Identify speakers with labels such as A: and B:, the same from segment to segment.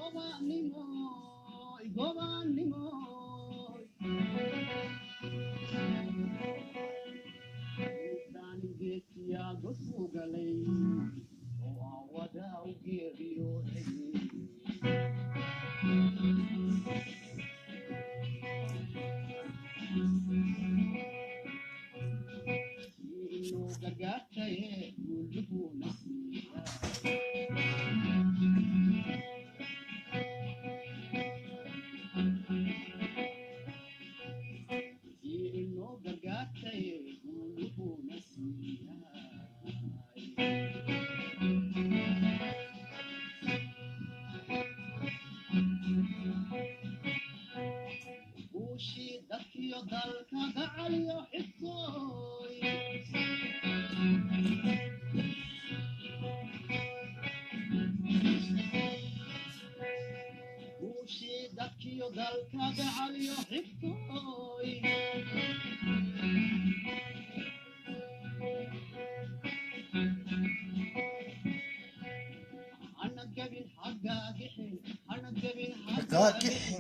A: Gagixin.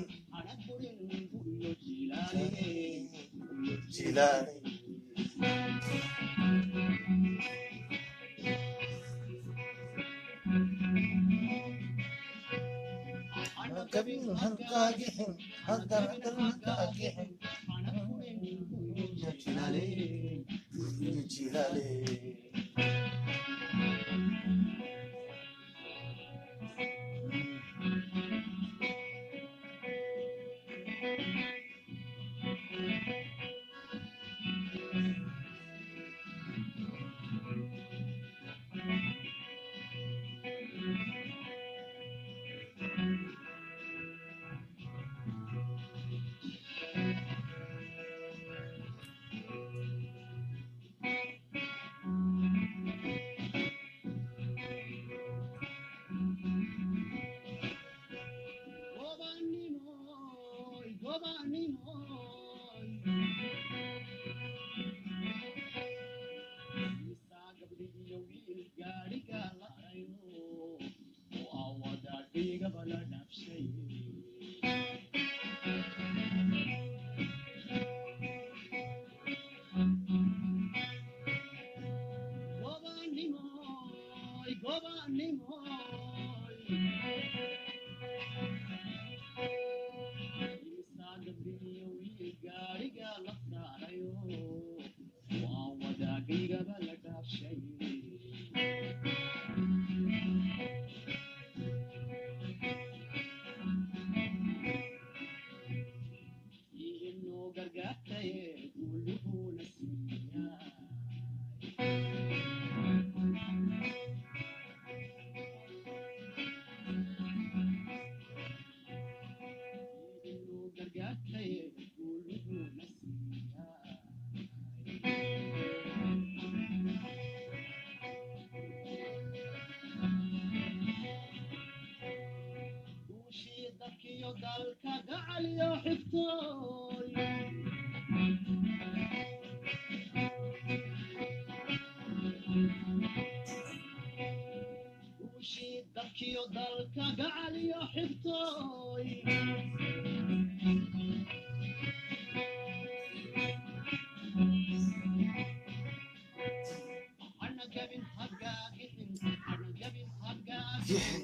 A: Jilaani. Gabin hagagixin, hagaragan hagagixin. Jilaali, jilaali. Gixin.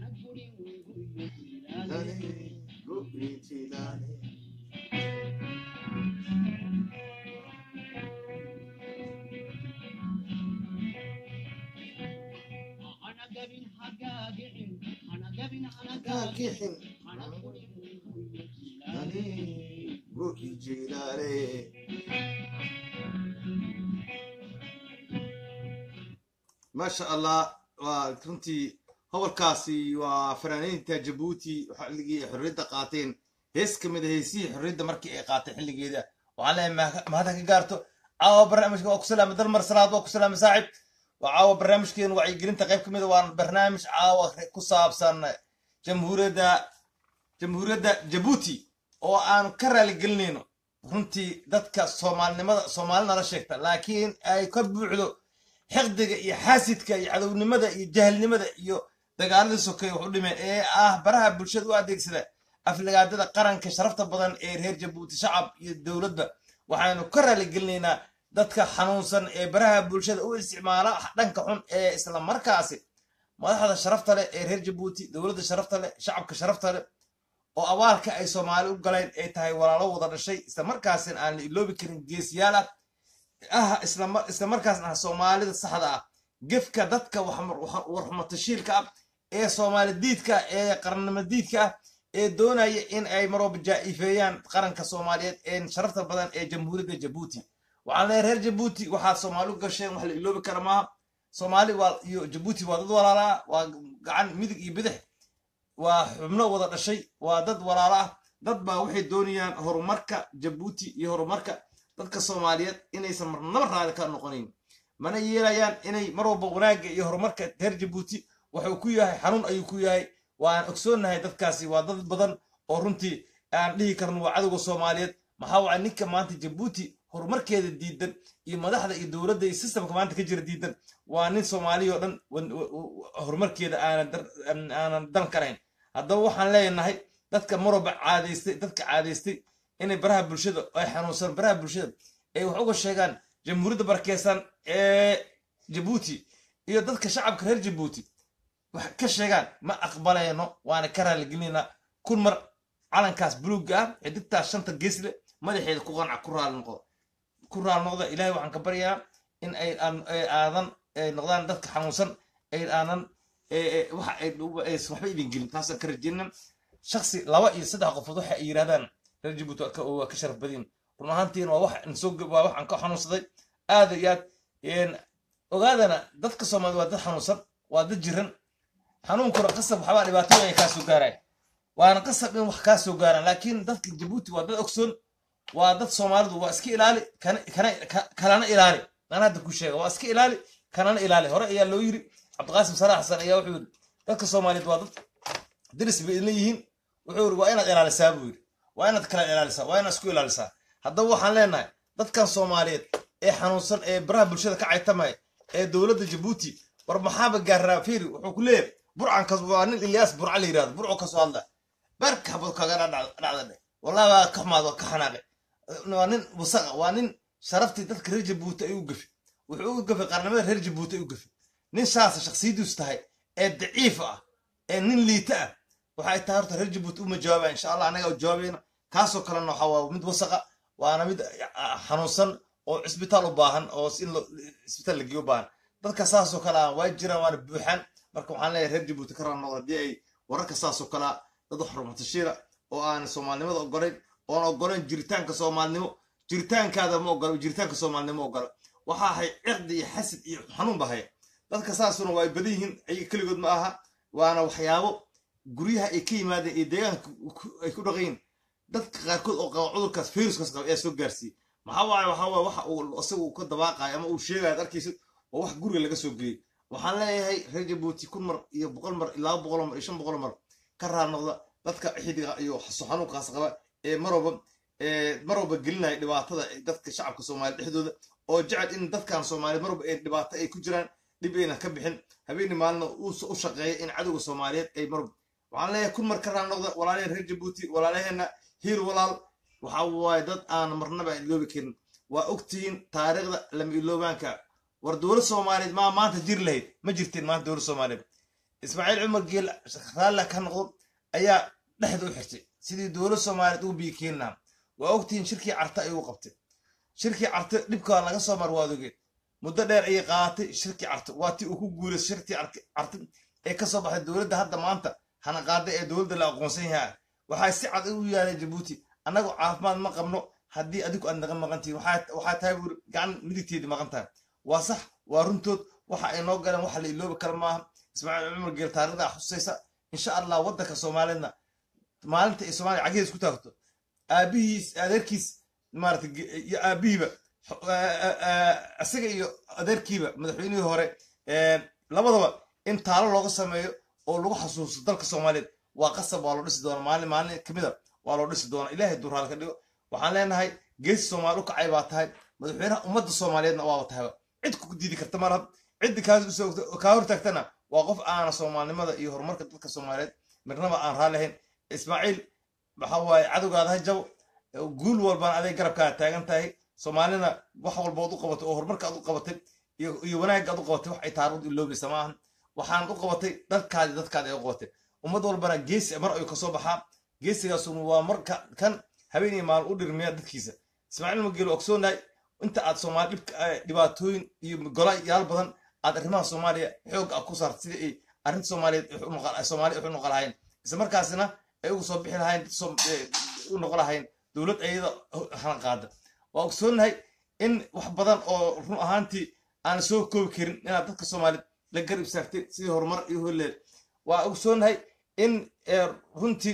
A: Jilaali, gubi jilaali. Gagixin. Jilaali, gubi jilaali. maasha allah waa runtii hobolkaasi waa fanaaniinta jabuuti xilligii ay xorriyadda qaateen hees ka mid a heesihii xorriyadda markii ay qaatay xilligeeda waxaan leeyahay mahadda ka gaarto caawa barnaamijka waa ku salaamay dalmar salaad waa ku salaamay saaxib waa caawa barnaamijkeenu wacyigelinta qayb ka mid a waan barnaamij caawa ku saabsan jamhuuriyadda jamhuuriyadda jabuuti oo aan ka raaligelinayno runtii dadka soomaalinimada soomaali nala sheegta laakiin ay ka buuxdo xiqdiga iyo xaasidka iyo cadownimada iyo jahalnimada iyo dagaaladii sokeeye wax u dhimeen ee ah baraha bulshada u adeegsada aflagaadada qaranka sharafta badan ee reer jabuuti shacab iyo dowladda waxaynu ka raaligelinaynaa dadka xanuunsan ee baraha bulshada u isticmaala dhanka xun ee isla markaasi madaxda sharafta leh ee reer jabuuti dowladda sharafta leh shacabka sharafta leh oo abaalka ay soomaali u galeen ay tahay walaalo wada dhashay isla markaasina aan la iloobi karin geesiyaal ah ah isla markaasna ah soomaalida saxda ah gefka dadka warxumatashiilka ah ee soomaali diidka ee qarannimo diidka ah ee doonaya in ay marwalba jaa'ifeeyaan qaranka soomaaliyeed ee sharafta badan ee jamhuuriyadda jabuuti waxaan leeyahay reer jabuuti waxaad soomaali u gasheen wax la iloobi kara maaha soomaali waa iyo jabuuti waa dad walaalaa waa gacan midig iyo bidix waa xubno wada dhashay waa dad walaalo ah dad baa waxay doonayaan horumarka jabuuti iyo horumarka dadka soomaaliyeed inaysan marnaba raali ka noqonayn mana yeelayaan inay mar walba wanaagga iyo horumarka reer jabuuti wuxuu ku yahay xanuun ayuu ku yahay waan ogsoonnahay dadkaasi waa dad badan oo runtii aan dhihi karno waa cadowga soomaaliyeed maxaa waca ninka maanta jabuuti horumarkeeda diidan iyo madaxda iyo dowladda iyo sistamka maanta ka jira diidan waa nin soomaaliya oo dhan horumarkeeda aanan dan karayn haddaba waxaan leenahay dadka marwalba caadaystay dadka caadaystay inay baraha bulshada ay xanuunsan baraha bulshada ay wax uga sheegaan jamhuuriyadda barakeysan ee jabuuti iyo dadka shacabka reer jabuuti wax ka sheegaan ma aqbalayno waana ka raaligelinayna kun mar calankaas buluugga ah xidigtaas shanta geesle madaxeeda ku qanca ku raali noqdo ku raali noqda ilaahay waxaan ka baryaa in ay aadan noqdaan dadka xanuunsan ay aanan waxa ay waxba idin gelin taasaan ka rajeyna shaksi laba iyo saddex qofood waxa ay yidhahdaan reer jabuuti waa ka sharaf badin run ahaantiina waa wax soo waa waxaan ka xanuunsaday aad iyo aad ogaadana dadka soomaalida waa dad xanuunsan waa dad jiran xanuunkuna qasab waxbaa dhibaatooyin ay kaa soo gaaraan waana qasab in wax kaa soo gaaraan laakiin dadka jabuuti waa dad ogsoon waa dad soomaalidu waa iska ilaali kalana ilaali aan hadda ku sheega waa iska ilaali kanana ilaali hore ayaa loo yiri cabdiqaasim salax xasan ayaa wuxuu yiri dadka soomaaliyeed waa dad diris bay idin yihiin wuxuu yiri waa inaad ilaalisaa buu yiri waa inaad kala ilaalisaa waa inaad isku ilaalisaa haddaba waxaan leenahay dadkan soomaaliyeed ee xanuunsan ee baraha bulshada ka caytamaya ee dowladda jabuuti war maxaaba gaaraa fiiri wuxuu ku leeyahay burcankas waa nin ilyaas burca la yirahdo burcu kasoo hadla barka habad kaga dhacda dhe wallahi waa ka xumaad waa ka xanaaqay waa nin wasaqa waa nin sharaftii dadka reer jabuuti ay u gafi wuxuu u gafay qarnimada reer jabuuti ay u gafi nin saasa shaksiyadiisu tahay ee daciif ah ee nin liita ah waxay tahay horta reer jabuuti uma jawaabaya insha allah annaga jawaabayna kaasoo kalena waxa waa mid wasaqa waana mid xanuunsan oo cisbitaal u baahan oo in cisbitaal la geeyo u baahan dadka saasoo kale ah waa jiraan waana buuxaan marka waxaan leeyahay reer jabuuti ka raanoqdo haddii ay wararka saasoo kale ah dad xurmatashiira oo aan soomaalinimada ogolayn oon ogolayn jiritaanka soomaalinimo jiritaankaada ma ogolo jiritaanka soomaalinimo ogola waxa ahay cirdi iyo xasid iyo xanuun ba haya dadka saasuna waa ay badan yihiin ayaga keligood ma aha waana waxyaabo guryaha ay ka yimaadeen iyo deegaanka ay ku dhaqayin dadka qaarkood oo qaba cudurkaas viruskaas qaba ayaa soo gaarsiiyey maxaa waaye waxaa waaye waxa uu isaga uu ka dabaaqayo ama uu sheegayo ad arkaysid oo wax guriga laga soo geliyey waxaan leeyahay reer jabuuti kun mar iyo boqol mar iyo laba boqol mar iyo shan boqol mar ka raar noqda dadka xidiga iyo xanuunkaas qaba ee mar walba mar walba gelinaya dhibaatada dadka shacabka soomaaliya dhexdooda oo jecel in dadkan soomaaliya mar walba ay dhibaato ay ku jiraan dhib ayna ka bixin habeeni maalina u shaqeeya in cadowga soomaaliyeed ay mar waxaan leeyahay kun mar ka raar noqda walaalaheen reer jabuuti walaalaheena hiir walaal waxa waaye dad aan marnaba iloobi karin waa ogtihiin taariikhda lama iloobaanka war dowlad soomaaliyeed maa maanta jiri lahayd ma jirtiin maanta dowlad soomaaliyeed ismaaciil cumar geel raalla ka noqdo ayaa dhexda u xirtay sidii dowlad soomaaliyeed ugu biyi keeni lahaa waa ogtihiin shirkii carte ayuu qabtay shirkii carte dhibkaa laga soo mar waad ogeen muddo dheer ayay qaadatay shirkii carte waa tii uu ku guuray shirkii carte ee ka soo baxday dowladda hadda maanta hana qaada ee dowladda la aqoonsan yahay waxaa si cad u yaaleen jabuuti annagu caafimaad ma qabno haddii adigu aad naga maqantihin waxaa tahay buuri gacan midigteedii maqan tahay waa sax waa runtood waxa ay noo galeen waxa la iloobi kara maaha ismaaciil cumar geel taarikhda xusaysa insha allah waddanka soomaaliyeedna maalinta ay soomaaliya cagihiis ku taagto aabihiis adeerkiis maarata iyo aabihiiba isaga iyo adeerkiiba madaxweynihii hore labadaba in taalo looga sameeyo oo lagu xasuusto dalka soomaaliyeed waa qasab waa loo dhisi doona maalin maalin kamida waa loo dhisi doona ilaahay duraal ka dhigo waxaan leenahay geesi soomaali u kacay baa tahay madaxweynaha ummadda soomaaliyeedna waaba tahayba cid ku diidi karta malaha ciddi kaa hortaagtana waa qof aana soomaalinimada iyo horumarka dadka soomaaliyeed midnaba aan raalli ahayn ismaaciil waxa waaye cadowgaada ha jabo guul walbana aday garabkaa taagan tahay soomaalina wax walba ad u qabatay oo horumarka ad u qabatay iyo wanaagga ad u qabatay wax ay taarud iloobaysa ma ahan waxaanad u qabatay dadkaadi dadkaadi ay u qabatay ummad walbana geesi mar ayuu kasoo baxaa geesigaasuna waa marka kan habeenii maalin u dhirmiya dadkiisa ismaaciil mageelo ogsoonahay inta aad soomaali dhibaatooyin iyo gola yaal badan aad arrimaha soomaaliya xoog ah ku saarta sidii ay arrinta soomaaliyeed soomaali waxu noqon lahayn isla markaasina ay ugu soo bixi lahayn u noqon lahayn dowlad ayada halan qaada waa ogsoonahay in wax badan oo run ahaantii aan soo koobi karin inaad dadka soomaaliyeed la garab istaagtay sidii horumar iyo holleel waa ogsoonahay in runtii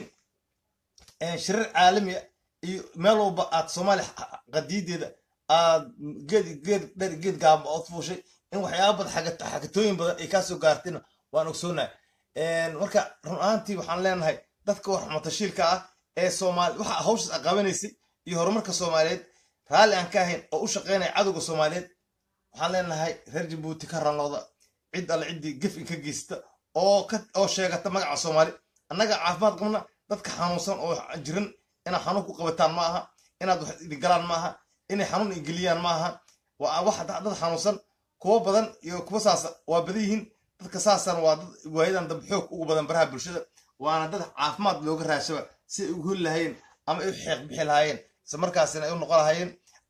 A: shirar caalamiya iyo meel walba aad soomaaliya qadiideeda aad geed geed dher geed gaaba ood fuushay in waxyaaba badan xagatooyin badan ay kaasoo gaartayna waan ogsoonahay marka run ahaantii waxaan leenahay dadka wax matashiilka ah ee soomaali waxa hawshaas a qabanaysay iyo horumarka soomaaliyeed raalli aan ka ahayn oo u shaqaynaya cadowga soomaaliyeed waxaan leenahay reer jabuuti ka ranooda cid alle ciddii gef in ka geysta oo oo sheegata magaca soomaali annaga caafimaad qabna dadka xanuunsan oo jiran inaad xanuun ku qabataan ma aha inaad wax idingalaan ma aha inay xanuun igeliyaan ma aha waa wax dad xanuunsan kuwo badan iyo kuwo saasa waa badan yihiin dadka saasana waa dad waayadan dambe xoog ugu badan baraha bulshada waana dad caafimaad looga raashaba si ay ugu heli lahaayeen ama ay u xeeq bixi lahaayeen isla markaasina ay u noqon lahaayeen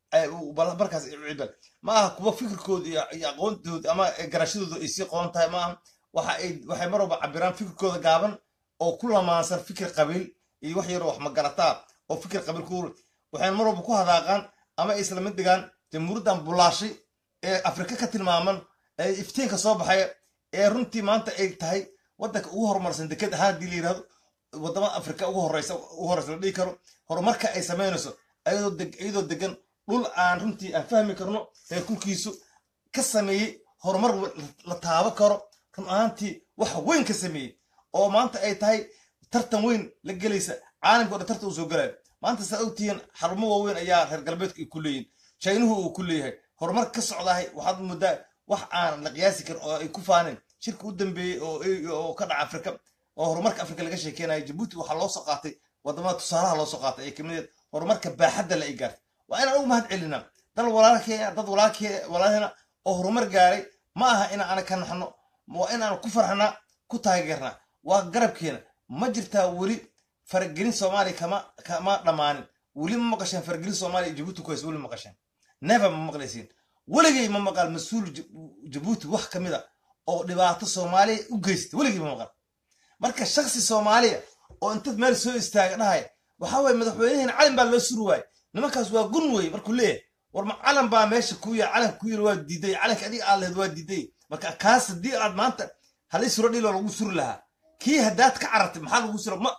A: markaas ay u cibal ma aha kuwa fikirkooda iyo aqoontooda ama garashadooda ay sii qoon tahay ma aha waxa ay waxay mar walba cabiraan fikirkooda gaaban oo ku lamaansan fikir qabiil iyo wax yaroo wax magarataa oo fikir qabiil ku waxay mar walba ku hadaaqaan ama ay isla mid dhigaan jamhuuriyaddan bulaashay ee afrika ka tilmaaman ee iftiinka soo baxaya ee runtii maanta ay tahay waddanka ugu horumarsan deked ahaan haddii la yirahdo waddamada afrika ugu horeysa ugu horeysa la dhihi karo horumarka ay samaynayso iyadoo degan dhul aan runtii aan fahmi karno ee kulkiisu ka sameeyey horumar la taabo karo run ahaantii wax weyn ka sameeyey oo maanta ay tahay tartan weyn la gelaysa caalamka o dhan tartan uu soo galayo maanta saa ogtihiin xarumo waaweyn ayaa reer galbeedka ay ku leeyihin jaynuhu uu ku leeyahay horumar ka socdahay waxaad moodaa wax aan la qiyaasi karin oo ay ku faaneen shirka u dambeeyey oo ka dhaca afrika oo horumarka afrika laga sheekeynayo jabuuti waxaa loo soo qaatay wadamada tusaalaha loo soo qaatay ee kamid horumarka baaxadda la ay gaartay waa inaan ugu mahad celinaa dal walaalkeena dad walaalheena oo horumar gaaray ma aha in aan ka naxno waa inaan ku farxnaa ku taageernaa waa garabkeena ma jirtaa weli faragelin soomaaliya kama kama dhammaanin weli ma maqasheen faragelin soomaaliya jabuuti ku haysa weli ma maqasheen never ma maqlaysiin weligay ma maqal mas-uul jabuuti wax ka mid a oo dhibaato soomaaliya u geysta weligay ma maqal marka shaksi soomaaliya oo intaad meel soo istaaga dhahaya waxaa waye madaxweynaheena calin baa loo suri waaye nimankaas waa gun wey markuu leeyahay war ma calan baa meesha ku ya calanka ku yiri waa diiday calanka adiga aad lehed waa diiday marka kaas haddii aad maanta halay suro dhiloo lagu suri lahaa kii haddaad ka carartay maxaa lagu sura ma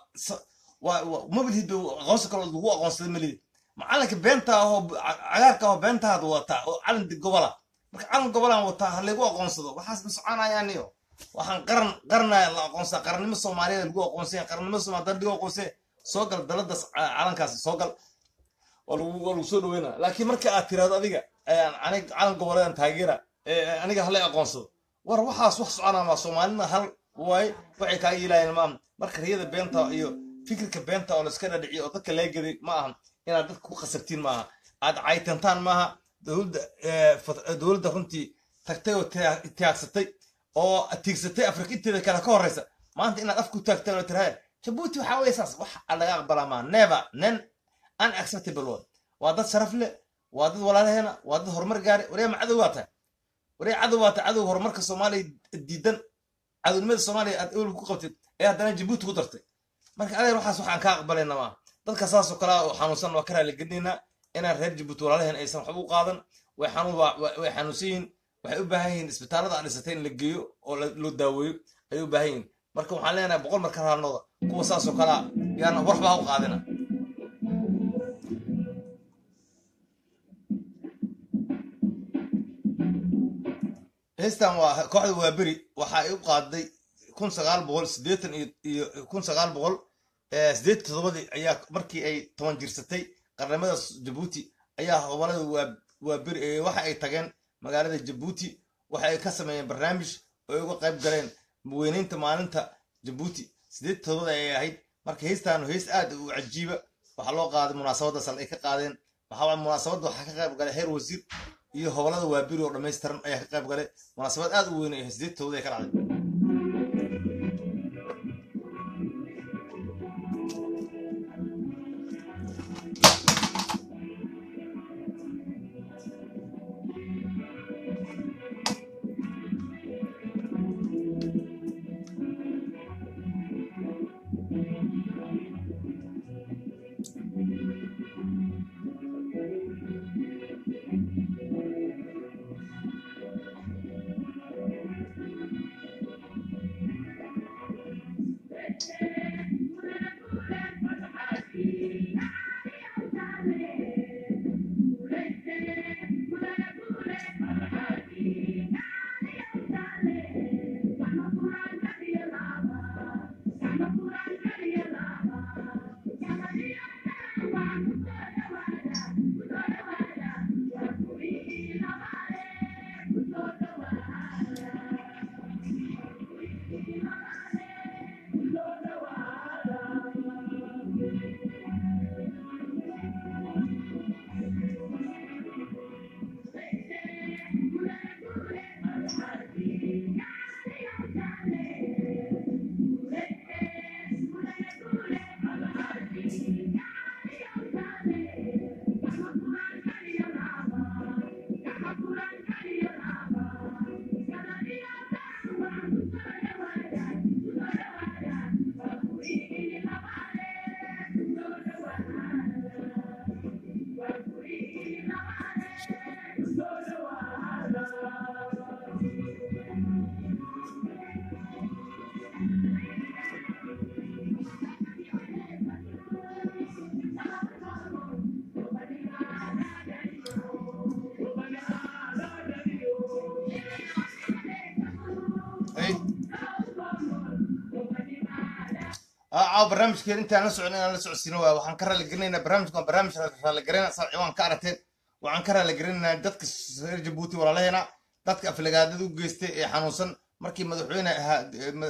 A: mabilhid aqoonsi kaloo lagu aqoonsaday malihid ma calanka beenta ahoo cagaarka ahoo beentahaad wataa oo calan gobola marka calan gobolaan wataa ha laygu aqoonsado waxaas ma soconayaaniyo waxaan qaran qarnaya la aqoonsaa qarannimo soomaaliyeed lagu aqoonsanya qarannimo soomaliya dad lagu aqoonsanya soo gal daladaas calankaas soo gal waa lagu soo dhaweynaa laakiin marka aad tirahdo adiga aniga calan goboleedan taageera aniga halay aqoonsado war waxaas wax soconaa maa soomaalina hal waaye waxay kaa yeelayeen maaha marka riyada beenta iyo fikirka beenta oo laiska dhadhiciyo oo dadka laga gaday ma ahan inaad dadka ku khasabtiin maaha aad caytantaan maaha dowladda dowladda runtii tagtay oo tiyaagsatay oo tiigsatay afrika inteeda kale ka horeysa maanta inaad af ku taagtaan oo tirahay jabuuti waxaa weye saas wax laga aqbalaa maa never nen unacceptable word waa dad sharaf leh waa dad walaalaheena waa dad horumar gaaray waryaa ma cadow waa tahay waryaa cadow waa tahay cadow horumarka soomaaliya diidan cadownimada soomaaliya aad ewel ku qabtid ee haddana jabuuti ku dartay marka adeer waxaas waxaan kaa aqbalayna maa dadka saasoo kale oo xanuunsan waa ka raaligelinaynaa inaan reer jabuuti walaalaheen aysan waxba u qaadan way xanuun way xanuunsan yihiin waxay u baahan yihiin isbitaallada aan dhisatay in la geeyo oo loo daaweeyo ayay u baahan yihiin marka waxaan leenahay boqol marka raalnooda kuwa saasoo kalea yaana waxba ha u qaadina heystan waa kooxda waaberi waxa ay u qaaday kun sagaal boqol sideetan iyo kun sagaal boqol sideed toddobadii ayaa markii ay toban jirsatay qarnimada jabuuti ayaa gobolada waaberi waxa ay tageen magaalada jabuuti waxa ay ka sameeyeen barnaamij oo ay uga qayb galeen weynaynta maalinta jabuuti sideed todobaad ayay ahayd marka heestaanu hees aad u cajiiba waxaa loo qaaday munaasabaddaas ay ka qaadeen waxaa waay munaasabadda waxaa ka qayb galay heer wasiir iyo hobolada waabiri oo dhammaystiran ayaa ka qayb galay munaasabad aad u weyn ay sideed todobaad ay ka dhacday caaw barnaamijkeen intaan la socon inaan la socodsiino waa waxaan ka raaligelinaynaa barnaamijka waa barnaamij raaligarayna saa ciwaan ka aragteen waxaan ka raaligelinaynaa dadka reer jabuuti walaalaheena dadka aflagaadada u geystay ee xanuunsan markii madaxweyne ahaa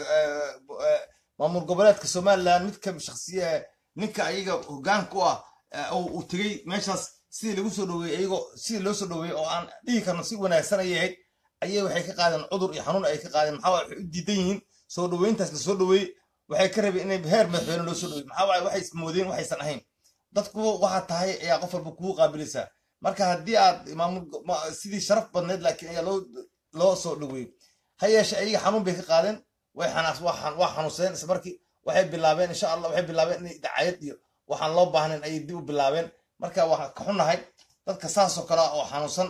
A: maamul goboleedka somaliland midka shaksiya ninka ayaga hogaanka u ah uu tegey meeshaas sidii lagu soo dhoweeyey iyagoo sidii loo soo dhoweeyey oo aan dhihi karno si wanaagsan ayay ahayd ayay waxay ka qaadeen cudur iyo xanuun ay ka qaadeen maxaa waxay u diidan yihiin soo dhoweyntaas la soo dhoweeyey waxay ka rabeen inay heer madaxweyne loo soo dhoweey maxaa waaye waxay ismoodeen waxaysan ahayn dadku waxaa tahay ayaa qof walba kugu qaabilaysaa marka haddii aad maamul sidii sharaf badneed laakiin ayaa loo loo soo dhoweeyey ha yeeshe ayaga xanuun bay ka qaadeen way xanaas waa xanuunseen isla markii waxay bilaabeen insha allah waxay bilaabeen inay dacayad iyo waxaan loo baahnayn ayay dib u bilaabeen marka waxaan ka xunnahay dadka saasoo kale oo xanuunsan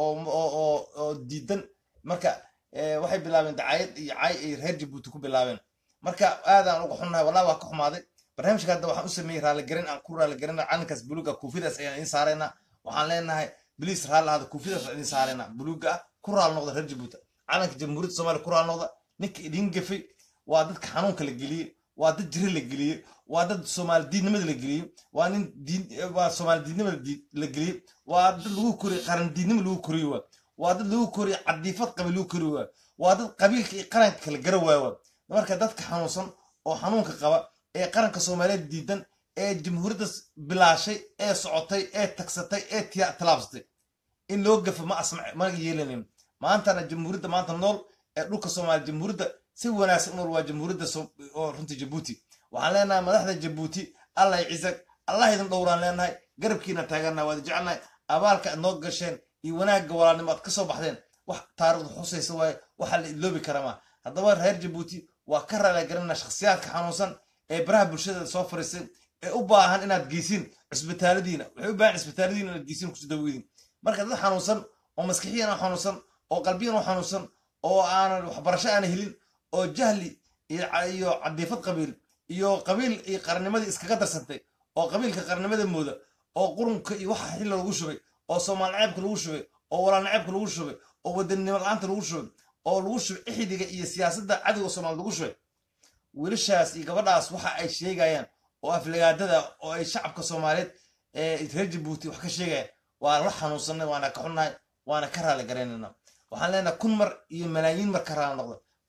A: oo oo diidan marka waxay bilaabeen dacayad iyo cay ay reer jabuuti ku bilaabeen marka aadaan uga xunnahay wallahi waa ka xumaaday barnaamijka hadda waxaan u sameeyey raaligarin aan ku raaligarina calankaas buluuga kuufidaas ayaan idiin saaraynaa waxaan leenahay biliis raalli ahada kuufidaas waan idiin saaraynaa buluuga ah ku raal noqda reer jabuuti calanka jamhuuriyadda soomaaliya ku raal noqda ninka idin gafay waa dadka xanuunka la geliyey waa dad jiri la geliyey waa dad soomaali diidnimada la geliyey waa nin diin waa soomaali diidnimada la geliyey waa dad lagu koriyey qaran diidnimo lagu koriyo waa waa dad lagu koriyey cadiifad qabiil lagu koriyo waa waa dad qabiilka iyo qaranka kala gara waawa marka dadka xanuunsan oo xanuunka qaba ee qaranka soomaaliyeed diidan ee jamhuuriyadda bilaashay ee socotay ee tagsatay ee tilaabsatay in loo gafo ma asma ma yeelanin maantana jamhuuriyadda maanta nool ee dhulka soomaaliya jamhuuriyadda si wanaagsan nool waa jamhuuriyadda oo runta jabuuti waxaan leenahay madaxda jabuuti allah cizag allah idin dhowraan leenahay garabkiina taagannahay waad jecelnahay abaalka aad noo gasheen iyo wanaagga walaalnimo aad ka soo baxdeen wax taariikhda xusaysa waaye waxaa la iloobi karamaa haddaba reer jabuuti waa ka raaligarinaa shakhsiyaadka xanuunsan ee baraha bulshada soo fariisay ee u baahan inaad geysiin cisbitaaladiina waxay u baahan cisbitaaladiina inaad geysiin kusoo daweydin marka dad xanuunsan oo maskixiyan u xanuunsan oo qalbiyan u xanuunsan oo aanan waxbarasho aana helin oo jahli iyo cadiifad qabiil iyo qabiil iyo qarnimadii iskaga darsantay oo qabiilka qarnimada mooda oo qurunka iyo waxa xilla lagu shubay oo soomaal naceebka lagu shubay oo walaal naceebka lagu shubay oo wadannimo la-aanta lagu shubay oo lagu shubay ixidiga iyo siyaasadda cadowga soomaal lagu shubay wiilashaas iyo gabadhaas waxa ay sheegayaan oo aflagaadada oo ay shacabka soomaaliyeed ee reer jabuuti wax ka sheegayaan waa la xanuunsanay waana ka xunnahay waana ka raali garaynayna waxaan leenahay kun mar iyo malaayiin mar ka raali noqda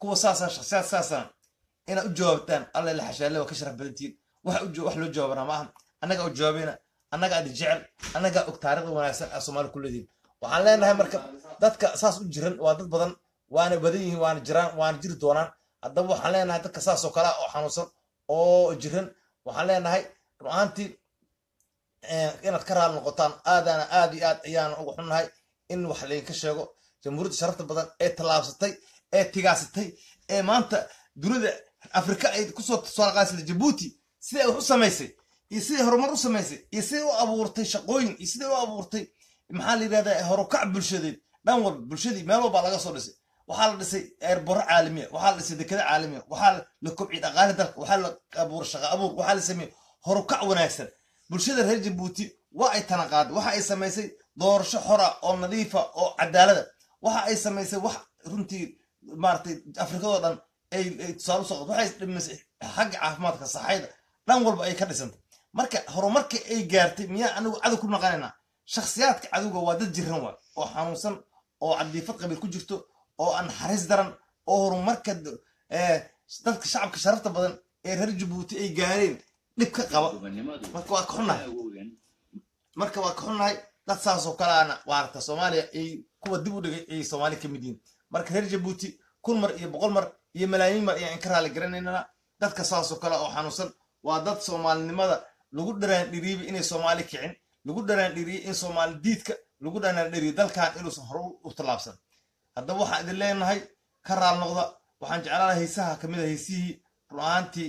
A: kuwa saasa shakhsiyaad saasana inaad u jawaabtaan alla la xashaalle waa ka sharaf badantiin wax u wax loo jawaabana maaha annaga u jawaabayna annaga adi jecel annaga og taarikhda wanaagsan aa soomaali ku leedihin waxaan leenahay marka dadka saas u jiran waa dad badan waana badan yihiin waana jiraan waana jiri doonaan haddaba waxaan leenahay dadka saas oo kale ah oo xanuunsan oo jiran waxaan leenahay ru'aantii inaad ka raali noqotaan aadana aad iyo aad ayaan uga xunnahay in wax laydinka sheego jamhuuriyadda sharafta badan ee tallaabsatay ee tigaasatay ee maanta dunida afrika ay kusoo tusaaqaasida jabuuti siday wax u samaysay iyo siday horumar u samaysay iyo siday u abuurtay shaqooyin iyo siday u abuurtay maxaa la yidhahdaa horukac bulshadeed dhan walba bulshadii meel walbaa laga soo dhisay waxaa la dhisay eerboro caalamiya waxaa la dhisay dekada caalamiya waxaa la kobciyay dhaqaale dalka waxaa la abuuray shaqa abuur waxaa la sameeyey horukac wanaagsan bulshada reer jabuuti waa ay tanaqaaday waxa ay samaysay doorasho xora oo nadiifa oo cadaalada waxa ay samaysay wax runtii maaragtay afrikadoo dhan ay tusaale usoo waxay dhimisay xagga caafimaadka saxayda dhan walba ay ka dhisantay marka horumarka ay gaartay miyaa anigu cadow ku naqanaynaa shakhsiyaadka cadowga waa dad jiran waa oo xanuunsan oo cadiifad qabiil ku jirto oo aan naxariis daran oo horumarka dadka shacabka sharafta badan ee reer jabuuti ay gaareen dhib ka qaba marka waa ka xunnahay marka waa ka xunnahay dad saasoo kaleana waarta soomaaliya ay kuwa dib u dhigay ay soomaali ka mid yihiin marka reer jabuuti kun mar iyo boqol mar iyo malaayiin mar ayaan ka raali garanaynana dadka saasoo kale oo xanuunsan waa dad soomaalinimada lagu dharaan dhiriibay inay soomaali kicin lagu dharaan dhiriyey in soomaali diidka lagu dharaan dhiriyo dalkan inuusan hore u tallaabsan haddaba waxaan idin leenahay ka raal noqda waxaan jeclaana haysaha kamid a haysihii ru'aantii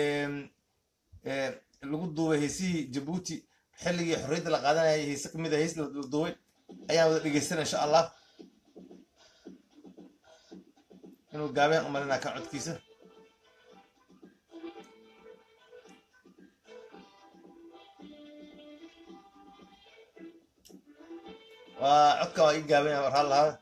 A: lagu duubay haysihii jabuuti xilligii xorriyadda la qaadanayay hayse kamid a hays la duubay ayaan wada dhegeystana insha allah inuu gaabeen umalina ka codkiisa waa codka waa ii gaabeen warhaan lahaa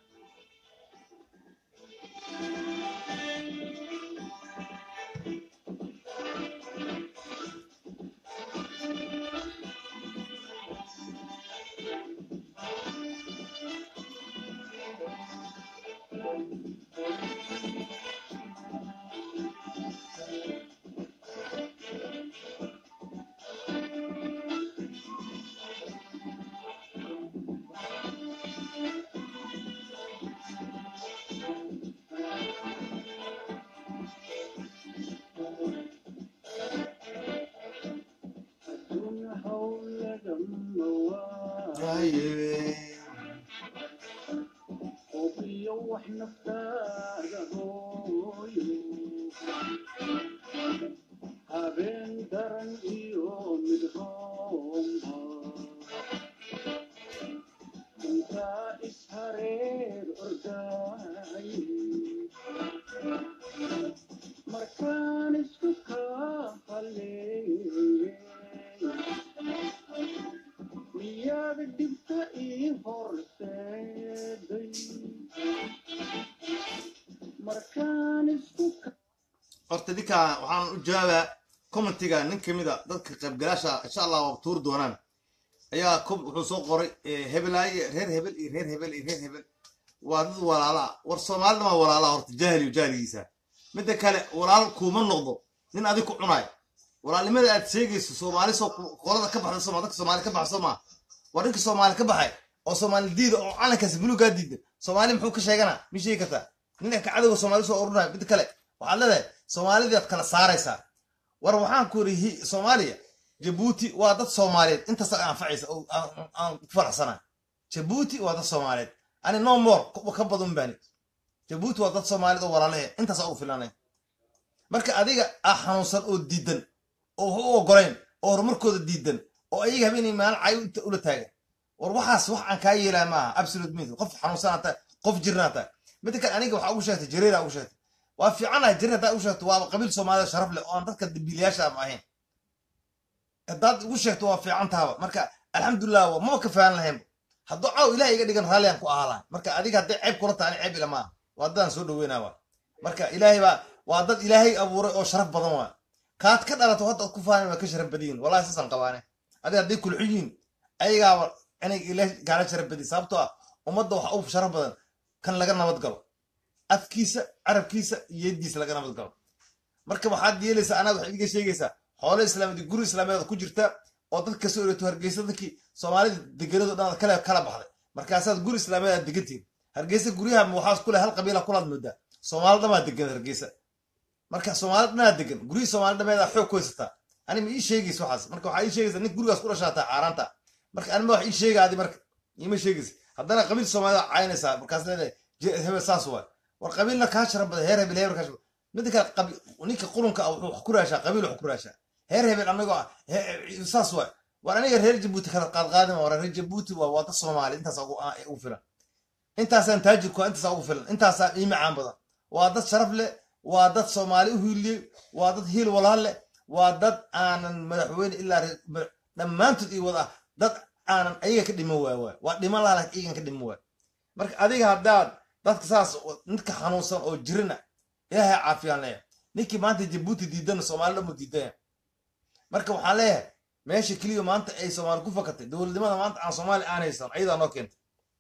A: horta ninkaa waxaan u jawaabaa commentiga nin kamid a dadka qaybgalaasha insha allah waa tuuri doonaan ayaa wuxuu soo qoray hebelaaye reer hebel iyo reer hebel iyo reer hebel waa dad walaalaa war soomaalida waa walaalaa horta jaahil iyo jaahiligiisa midda kale walaal kuuma noqdo nin adig ku cunaay walaalnimada aad sheegayso soomaali soo qolada ka baxda soma dadka soomaali ka baxso maa war ninka soomaali ka baxay oo soomaali diida oo calankaasi buluugaa diida soomaali muxuu ka sheeganaa mi sheegi kartaa ninka ka cadowga soomaali soo urunaya midda kale waxaad leedahay soomaalidaad kala saaraysaa war waxaan ku iri soomaaliya jabuuti waa dad soomaaliyeed intaas anfacaysa aan ku faraxsana jabuuti waa dad soomaaliyeed ani no more ka badan baani jabuuti waa dad soomaaliyeed oo walaalahe intaas ugu filanay marka adiga ah xanuunsan oo diidan oo wax u ogolayn oo horumarkooda diidan oo ayaga habeenay maalin cay ula taagan war waxaas wax aan kaa yeelaa maaha absolute mint qof xanuunsan tahay qof jirnaa tahay midda kale aniga waxaa ugu sheegtay jareera ugu sheegtay waa fiicanahay jirin haddaad ugu sheegto waaba qabiil soomaalida sharaf leh oo aan dadka dambiilayaasha ama ahayn haddaad ugu sheegto waa fiican tahaba marka alxamdulilah waa maba ka faahan lahayn hadduu caaw ilaah iga dhigan raalliyan ku ahaa lahay marka adiga hadday ceeb kula tahay ani ceeb ila maaha waa dadaan soo dhaweynaa waa marka ilaahay baa waa dad ilaahay abuuray oo sharaf badan waa kaad ka dhalato hadda ku faahan waa ka sharaf badiyin wallahi saasaan qabaane adiga hadday kulxiyiin ayagaaba inay ilaahay kaala sharaf badiyin sababtoo ah ummadda waxa u sharaf badan kan laga nabad galo afkiisa carabkiisa iyo yadiisa laga nabad galo marka waxaad yeelaysaa anaga waxaad iga sheegaysaa xoolo islaameed guri islaameed ku jirta oo dad kasoo ereeto hargeysa dadkii soomaalida deganado dhan kale kala baxday markaasaad guri islaameed aad degantihin hargeysa guryaha waxaas kule hal qabiila kulaad moodaa soomaali dhamaa degan hargeysa marka soomaali dhanaa degan guryihii soomaali dhameeda xoog ku haysataa ani ma ii sheegaysa waxaas marka waxaa ii sheegaysa nin gurigaas ku dhashaataa xaaraanta marka anima wax ii sheegaadi marka iima sheegaysa haddana qabiil soomaalida caynaysaa markaas leedahay hebel saas waay war qabiilna kaa shara badan heer hebel heer kaa shara midda kale ninka qurunka ah wuxuu wax ku raashaa qabiil wax ku raashaa heer hebel anagoo ah saas waay war aniga reer jabuuti kala qaadqaadima war reer jabuuti waa wada soomaali intaas ugu filan intaasaan taajirku intaasaa ugu filan intaasaa ii macaan badan waa dad sharaf leh waa dad soomaali u hiiliyey waa dad hiil walaal leh waa dad aanan madaxweyne ilaa dhammaantood ii wada ah dad aanan ayaga ka dhiman waay waay waa dhiman laha laakiin iyagan ka dhiman waay marka adiga haddaad dadka saas ninka xanuunsan oo jirina ilaahay caafiyaan leeyahay ninkii maanta jabuuti diidana soomaali dhan mu diidaya marka waxaan leeyahay meesha keliya maanta ay soomaali ku fakatay dowladnimada maanta aan soomaali aan haysan ayadaa noo keentay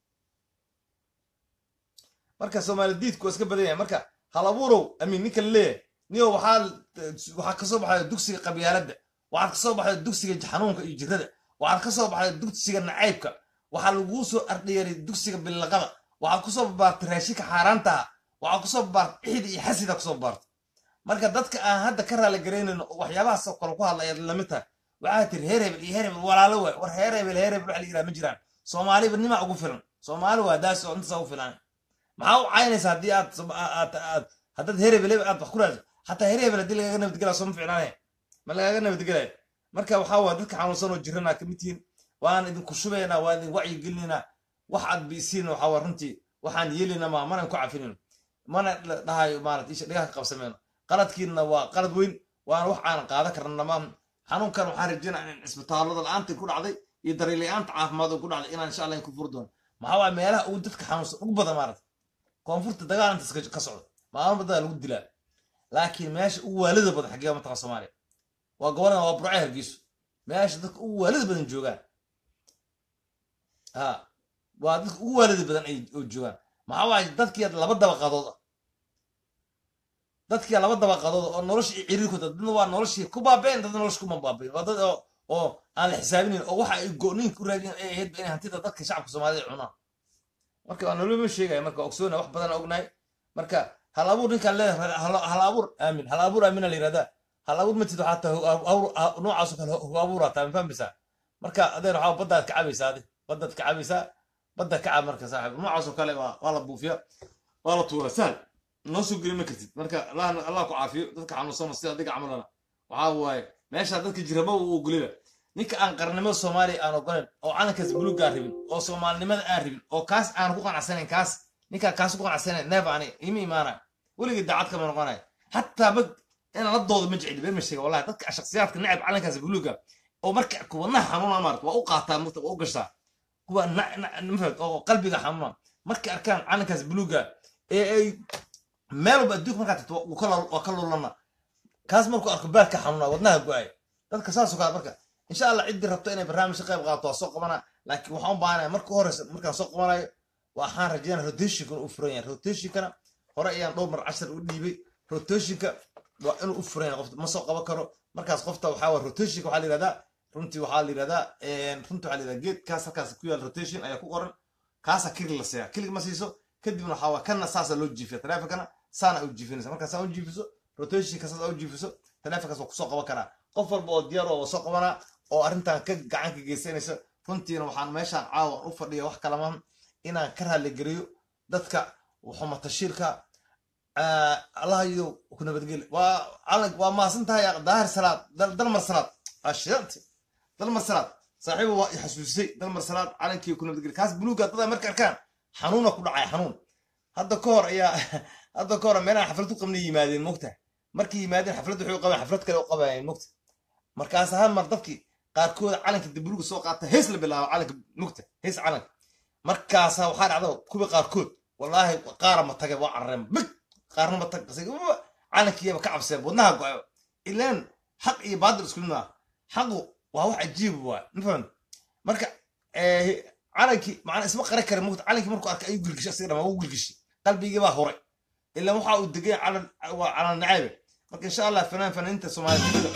A: marka soomaali diidku waa iska badan yahay marka halabuurow amiin ninka leeyahay niyo waxaa waxaa kasoo baxaya dugsiga qabyaaladda waxaad kasoo baxaya dugsiga xanuunka iyo jirada waxaad kasoo baxaya dugsiga nacaybka waxaa laguu soo ardhiyaray dugsiga billaqada waxaad kusoo babaartay raashinka xaaraantaha waxaad kusoo babaartay ixida iyo xasida kusoo babaartay marka dadka aan hadda ka raali garaynayn oo waxyaabahaasoo kale ku hadlayaad lamid tahay waxaa tiri heer hebel iyo heer hebel walaalo waay war heer hebel heer hebel waxa la yidhaha ma jiraan soomaaliba nimaa ugu filan soomaali waa daas oo intaasa ugu filan maxaa u caynaysa haddii aad aad haddaad heer hebel aad wax ku raadso xataa heer hebel haddii lagaaga nabadgelaa soo ma ficnaanaya ma lagaaga nabadgelaya marka waxaa waa dadka xanuunsan oo jiranaa kamid tihiin waan idinku shubaynaa waan idin wacyi gelinaynaa wax aad biisiin waxaa waa runtii waxaan yeelina ma manan ku cafinayno mana dhahayo maarata isha dhigaha ka qabsamayno qaladkiina waa qalad weyn waana wax aan qaadan karna ma xanuunkan waxaan rajeynaa in cisbitaallada la-aantii ku dhacday iyo dareelayaanta caafimaad oo ku dhacday inaan insha allah in ku furi doono maxaa waa meelaha ugu dadka xanuunsan ugu badan maarata koonfurta dagaal intaas ka socda maalmo badan lagu dilaa laakiin meesha ugu waalida badan xaggee mataqa soomaaliya waa gobolada waa burcay hargeyso meesha dadka ugu waalida badan joogaan ha waa dadka ugu waalida badan ay joogaan maxaa waaye dadkii laba dabaqadood ah dadkii laba dabaqadood oo nolosha i ciriir ku dad dadna waa noloshii ku baabeen dadna nolosha kuma baabeen waa dad oo oo aan la xisaabinayn oo waxa ay go'niin ku raadiyeen ay ahayd inay hantida dadka shacabka soomaalida cunaan marka waa noloma sheegaya marka ogsoona wax badan ognahay marka hal abuur ninkaan leedahay hal abuur aamin hal abuur aamina la yirahdaa hal abuur matid waxaa tahay noocaasoo kale hu abuuraa taa ma fahmaysaa marka adeer waxaa baddaad ka cabaysaa adi baddaad ka cabaysaa badda ka cab marka saaxiib noocaasoo kale waa la buufiya waa la tuura sahal noo soo geli ma kartid marka allah ku caafiyo dadka xanuunsano sida adiga camalana waxaa waaye meesha dadka jirama uu ogoliba ninka aan qarnimada soomaaliya aan ogolayn oo calankaas buluugga aan rabin oo soomaalinimada aan rabin oo kaas aan ku qanacsanayn kaas ninkaan kaas ku qanacsanayn neef ani ima imaanaya weligii daacad kama noqonaya hataa ma inaan la doodo ma jecli been ma sheega wallahi dadka shakhsiyaadka necab calankaas buluugga oo marka kuwadnaha xanuuna maarata waa u qaataa mugta waa u gashaa kuwa mafahad oo qalbiga xanuuna markay arkaan calankaas buluugga ee ay meel walba adduunka markaa tagto waa ka lulana kaas markuu arko baadka xanuuna wadnaha go-ay dadka saasoo kale marka insha allah ciddii rabto inay barnaamij ka qayb qaadato waa soo qabanaa laakiin waxaan u baahanaya marka horeysa markaan soo qabanayo waxaan rajeynaya rotationkana u furan yahay rotationkana hore ayaan dhowr mar cashar u dhiibay rotationka waa inuu u furan yahay qofta ma soo qaban karo markaas qofta waxaa waa rotationka waxaa la yihahdaa runtii waxaa la yihahdaa runtii waxaa la yihahdaa geedkaas halkaas ku yaal rotation ayaa ku qoran kaasa kilig la siiya kilig ma siiso kadibna waxaa waa kana saasa loo jiifiya taleefonkana saana u jiifinaysa markaa saa u jiifiso rotationka saas u jiifiso taleefonkaas waa kusoo qaban karaa qof walba oo diyaar oo soo qabanaa oo arrintan ka gacan ka geysanaysa runtiina waxaan meeshaan caawa u fadhiya wax kalama inaan ka raaligeliyo dadka xumatashiirka allah iyo ku nabadgeli waa calank waa maasan tahay daahir salaad dalmar salaad ashidante dalmar salaad saaxiiba waa xasuusisay dalmar salaad calankii ku nabadgeli kaas buluuga dada marka arkaan xanuuna ku dhacay xanuun hadda ka hor ayaa hadda ka hor meelaha xaflad u qabnay yimaadeen mogta markay yimaadeen xaflad waxay u qabeen xaflad kale u qabayeen mogta markaas hal mar dadkii qaarkooda calanka dabuluga soo qaata hees la bilaabo calanka mugta hees calanka markaasa waxaa dhacda kuwa qaarkood wallaahi qaara ma tage waa carareen big qaarna ma tag calankiiyaba ka cabseen wadnaha go-ayo ilaan xaq iyo baadil isku mid ah xaqu waa wax cajiib waa mafahant marka calankii macnaa isma qaran kara mugta calankii markuu arkay ayuu gilgishay asiga dhamaa wuu gilgishay qalbigii baa huray ilaa waxa uu degay calan waa calan nacaybe marka insha allah fanaan fanaaniinta soomaaliyed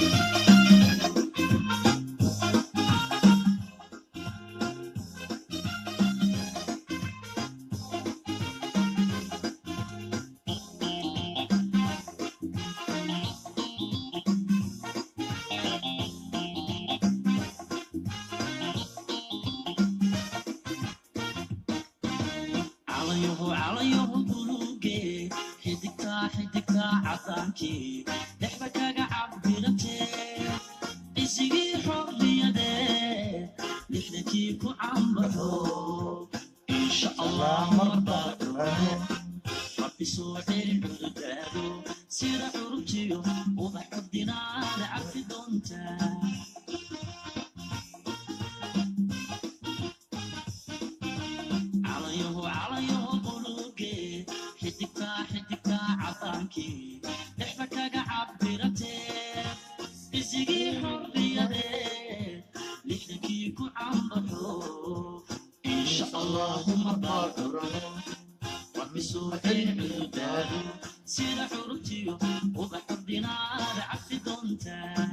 B: calayaho calayaho buluuge xidigtaa xidigtaa cadaankii dhexda kaga cabdirantee isigii xorriyadee lixdankii ku cambaxo insha allah marbaa dhurano rabbi soo celi cududaado sida curubtiyo ubax ordinaada cafi doontaa calayaho calayaho buluuge xidigtaa xidigtaa cadaankii dhexda kaga cabbiratee isigii xorriyadee lixdankii ku cambaxo insha allahu marbaa dhurano rabbi soo celi cududaado sida curubtiyo ubax ordinaada cafi doontaa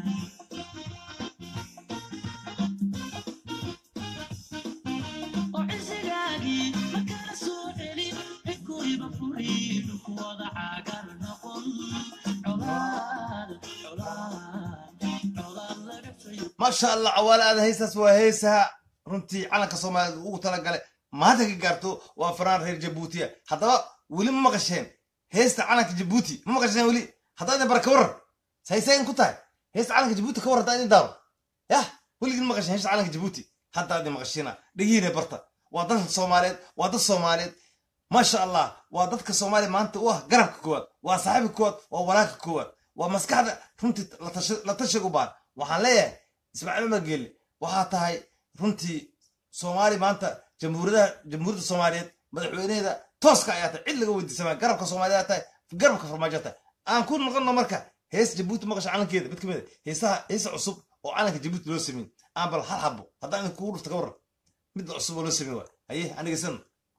B: oo cisigaagii markala soo celin cinkuriba furiin kuwada caagar noqon colaad colaad colaad laga fayo
A: maasha allah cawaale aada heestaas waa heesaha runtii calanka soomaaliyeed ugu talagalay maanta ka gaarto waa fanaan reer jabuutiya haddaba weli ma maqasheen heesta calanka jabuuti ma maqasheen weli haddaa idin bara ka waran saysayn ku tahay heesta calanka jabuuti ka war haddaa idin daaro yah weligin maqasheen heesta calanka jabuuti haddaa idin maqashiina dhegihiina barta waa dadka soomaaliyeed waa dad soomaaliyeed maasha allah waa dadka soomaaliya maanta u ah garabka koowaad waa saaxiibka koowaad waa walaalka koowaad waa maskaxda runtii la tashi- la tashiga u baan waxaan leeyahay ismaaciil umar geelle waxaa tahay runtii soomaali maanta jamhuuriyadaha jamhuuriyadda soomaaliyeed madaxweynaheeda tooska ayaa tahay cid laga weydiisamaa garabka soomaaliya tahay garabka farmaajo tahay aan ku noqono marka hees jabuuti maqasha calankeeda mid kamid a heesaha heesa cusub oo calanka jabuuti loo sameyn aan bal hal xabo haddaan idin kugu dhufta ka waran mid cusub oo loo sameyn waay haye aniga san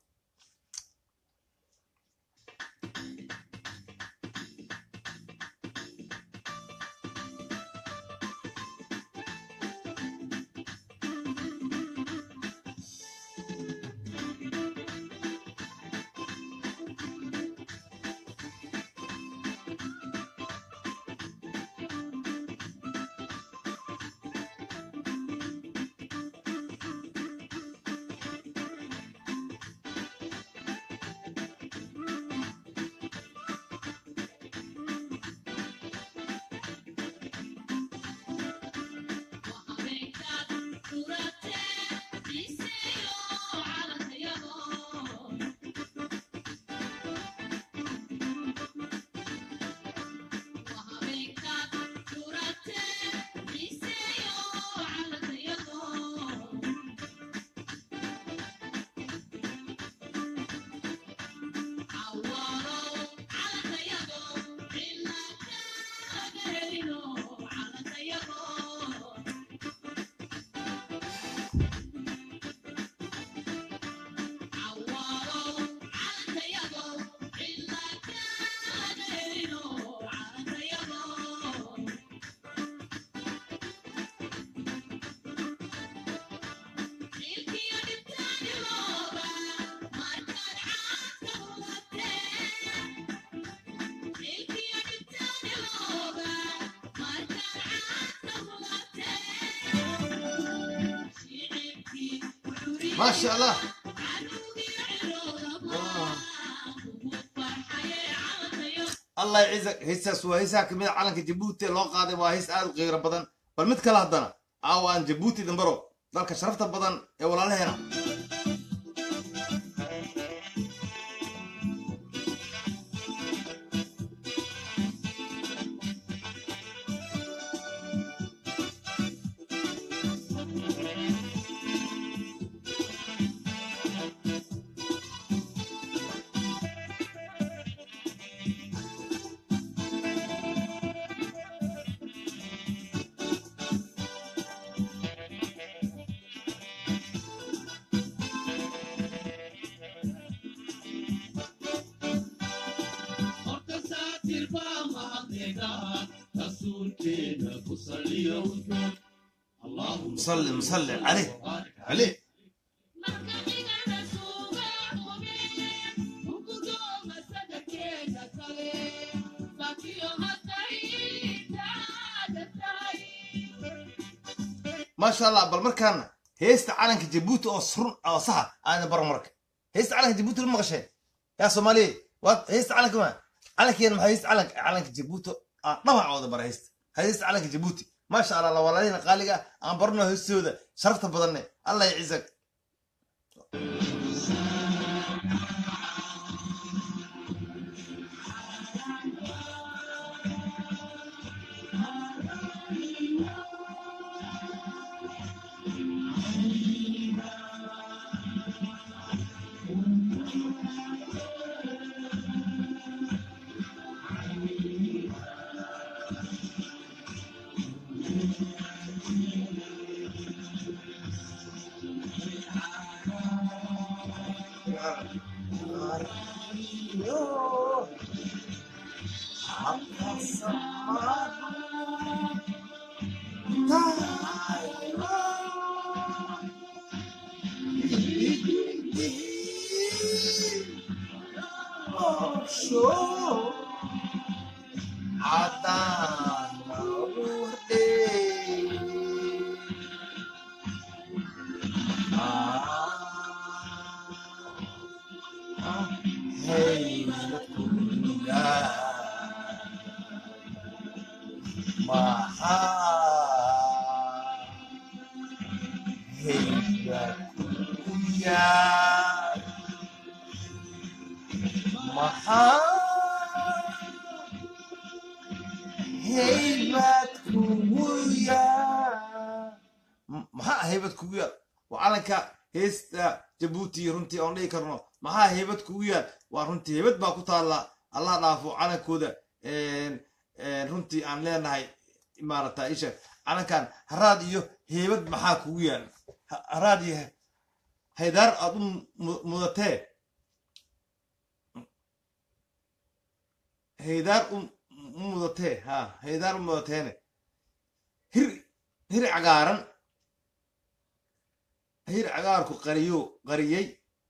A: maasha allah allah yacizak heestaas waa heesaha kamid a calanka jabuuti ee loo qaaday waa hees aad u qiiro badan bal mid kale haddana aawa aan jabuuti dambaro dalka sharafta badan ee walaalaheena musalli musalli caleh caleh maasha allah bal markaana heesta calanka jabuuti oo surun oo saxa aana baro marka heesta calanka jabuuti la maqasheen yaa soomaaliya waa heesta calanka ma calankeena maxaa heesta calanka calanka jabuuti aa dhabacooda bara heesta heesta calanka jabuuti maasha allah la walaalihina qaaliga ah aan barno heestooda sharafta badanne allah ya ciisak maxaa haybad kugu yaal waa calanka heesta jabuuti runtii oon dhihi karno maxaa haybad kugu yaal waa runtii haybad baa ku taalla allah dhaafo calankooda runtii aan leenahay maarata isha calankan haraad iyo heybad maxaa kugu yaal haraad iyo haydaar aad u mudatee haydaar u mudatee ha haydaar u mudateene hir hir cagaaran hir cagaarku qariyo qariyey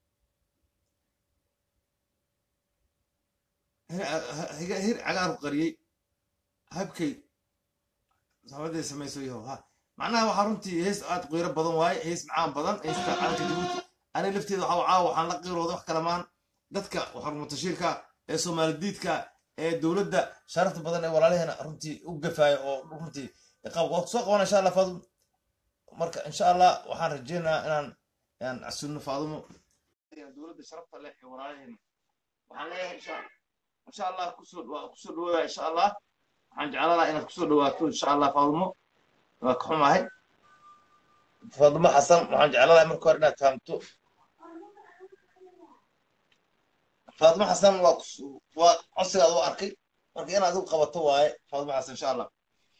A: hir cagaarku qariyey habkay saxabaday samayso yaho ha macnaha waxaa runtii hees aad qiiro badan waaye hees macaan badan heesta calanka jabuuti aniga lafteeda waxaa caawa waxaan la qiirooda wax kalamaan dadka xarmutashiirka ee soomaalidiidka ee dowladda sharafta badan ee walaalaheena runtii u gafaayo oo runtii waa soo qabana insha allah faadum marka insha allah waxaan rajeynayaa inaan inaan casulno faadumo dowladda sharafta leh ee walaalaheena waxaan leeyahay insha insha allah kusoo kusoo dhawaada insha allah waxaan jeclaan lahaa inaad kusoo dhawaato insha allah faadumo waa ka xumahay faadumo xasan waxaan jeclaan lahaa marka hore inaad fahamto faadumo xasan waa waa codsigaad u arkay marka inaad adigu qabato waaye faadumo xasan insha allah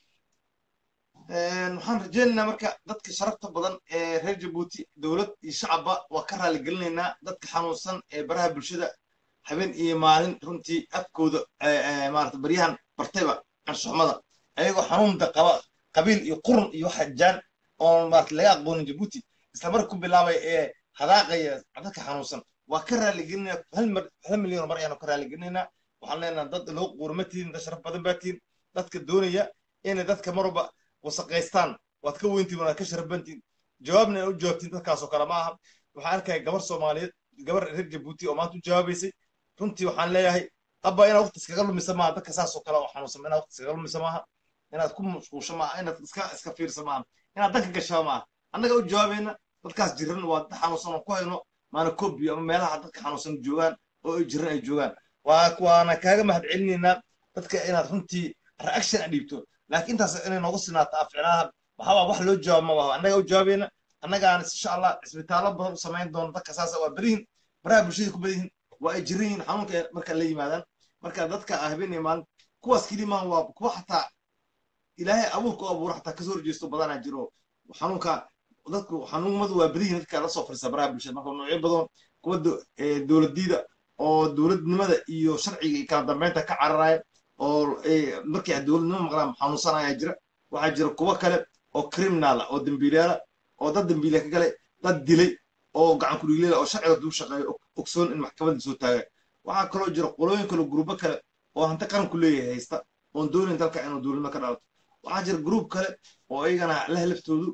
A: waxaan rajeynaynaa marka dadka sharafta badan ee reer jabuuti dowlad iyo shacabba waa ka raali gelinaynaa dadka xanuunsan ee baraha bulshada habeen iyo maalin runtii afkooda maarata baryahan bartayba anshuxmada ayagoo xanuunda qaba qabiil iyo qurun iyo xajaan oon maarata laga aqoonin jabuuti isla marka ku bilaabay ee hadaaqaya dadka xanuunsan waa ka raali gelinaya hal milyan mar ayaanu ka raali gelinaynaa waxaan leenaha dad loo quurma tihin dad sharaf badan baa tihin dadka doonaya inay dadka marwalba wasaqaystaan waad ka weyntiin waad ka sharabantiin jawaabna ay u jawaabtiin dadkaasoo kale ma aha waxaan arkaya gabar soomaaliyeed gabar reer jabuuti oo maanta u jawaabaysay runtii waxaan leeyahay abba inaad waqti iskaga lumisa maaha dadka saasoo kale oo xanuunsan inaad waqti iskaga lumisa maaha inaad ku mashquulsho maaha inaad iska iska fiirsa maaha inaad danka gashaa maaha annaga u jawaabayna dadkaas jiran waa dad xanuunsan oo ku hayno maana kobi ama meelaha dadka xanuunsan joogaan oo ay jiran ay joogaan waa waana kaaga mahad celinaynaa dadka inaad runtii reaction a dhiibto laakiin intaas inay noogu sinaato afcinaha waxaa wax loo jawaab ma waha annaga u jawaabayna annagaan insha allah cisbitaallo badan u samayn doono dadka saasa waa berihin baraha bulshada ku badan yihin waa ay jiran yihin xanuunka marka la yimaadaan marka dadka habeen iyo maalin kuwaas kelimaan waa kuwa xataa ilaahay abuurka u abuuro xataa kasoo horjeesto badanaa jiro xanuunka dadku xanuunmadu waa badan yihin dadka la soo fariisa baraha bulshada marka noocyo badan kuwa dowladdiida oo dowladnimada iyo sharciga iyo kala dambeynta ka cararaya oo eh, markay dowladnimo maqlaan xanuunsanaya jira waxaa jira kuwo kale oo criminal ah oo dembiilayaala oo dad dembiile ka galay dad dilay oo gacan ku dhiilayla oo sharciga duu shaqeeyo og- ogsoon in maxkamadda soo taagan waxaa kaloo jira qolooyin kale gruubo kale oo hanti qaranku leeyahay haysta oon doonayn dalka inuu dowladnimo ka dhalato waxaa jira gruub kale oo iyagana leh laftoodu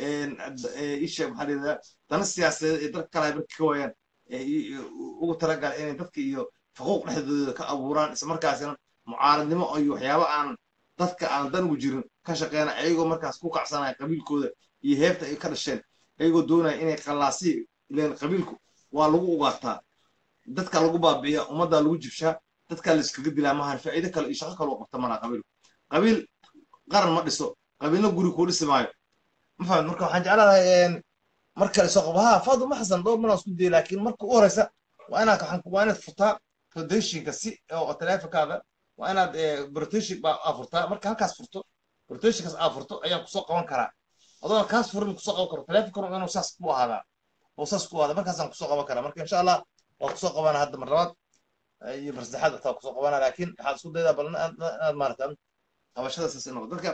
A: isha maxaa la yidhahdaa dana siyaasadeed ee dalka kale ay marka ka waayaan ee i- i- ugu talagala inay dadka iyo xuquuq dhexdooda ka abuuraan isla markaasina mucaaradnimo iyo waxyaabo aan dadka aan dan ugu jirin ka shaqeynaya ayagoo markaas ku kacsanaya qabiilkooda iyo heebta ay ka dhasheen ayagoo doonaya inay qallaasi ileen qabiilku waa lagu ugaataa dadka lagu baabi'iya ummaddaa lagu jibshaa dadkaa la iskaga dilaa maahan faa'iido kale iyo shaqo kale oo qabta malaa qabiilku qabiil qaran ma dhiso qabiilna guri kuu dhisi maayo ma fahamid marka waxaan jeclahay mar kale soo qabo ha faaduma xasan dhowr mar aan isku dayay laakiin marka u horeysa waa inaad waxaan waa inaad furtaa foundationka si oo taleefonkaada waa inaad rotation baa aa furtaa marka halkaas furto rotationkaas aa furto ayaan kusoo qaban karaa adoo kaas furin kusoo qaban karo taleefonkana inuu saas ku ahaadaa oo saas ku ahaada markaasaan kusoo qaban karaa marka insha allah waa kusoo qabana hadda mar labaad iyo mar saddexaad taa kusoo qabana laakiin waxaad isku daydaa bal inaad inaad maarata qabashada saas noqdo dadka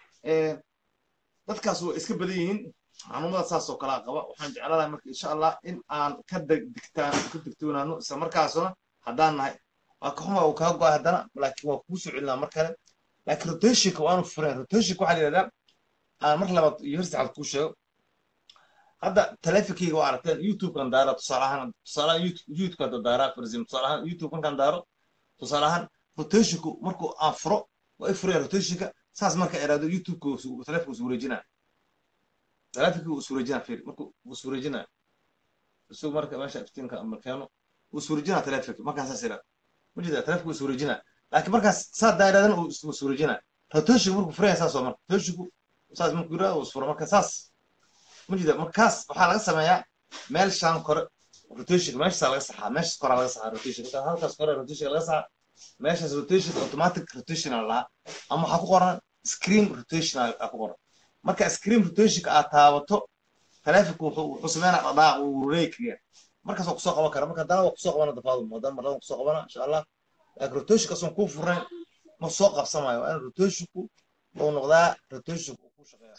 A: dadkaas waa iska badan yihiin xanuunada saas oo kalaa qaba waxaan jeclaanahay marka insha allah in aan ka degtaan ka degtoonaano isla markaasuna haddaan nahay waa ka xuma uu kaa go'ay haddana laakiin waa kugu soo celinaa mar kale laakiin rotationka waanu fureen rotationka waxaa la yidhahdaa aan mar labaad iyo hor saxaad kuu sheego hadda taleefonkeyga waa aragteen youtubekan daara tusaale ahaan tusaale ahaan youtubeka hadda daaraa farzim tusaale ahaan youtube markaan daaro tusaale ahaan rotationku markuu aan furo waa i furaya rotationka saas marka iraado youtubeka taleefonka is wareejinaa taleefonkii wuu is wareejinaa fiir markuu wuu is wareejinaa isuu marka meesha iftiinka markeeno wuu is wareejinaa taleefonka markaan saas iraado ma jeeda taleefonka wuu is wareejinaa laakiin markaas saa daairadana uu is wareejinaa rotationku markuu furaya saas oo marka rotationku saas markuu yiraado uu is furo marka saas ma jeeda markaas waxaa laga sameeyaa meel shaan kore rotationka meeshaasaa laga saxaa meeshaas koraa laga saxaa rotationka halkaas kore rotationka laga saxaa meeshaas rotation automatic rotation aa lahaa ama waxaa ku qoran screen rotation aa ku qoran marka screen rotationka aad taabato taleefonku wuxuu wuxuu sameynaa dhadhaaq uu wareegaya markaas waa kusoo qaban kara marka haddana waa kusoo qabana dafaadum haddana marladan kusoo qabana insha allah laakiin rotationka asoon kuu furnayn ma soo qabsamayo waa in rotationku uu noqdaa rotationku uu ku shaqeeya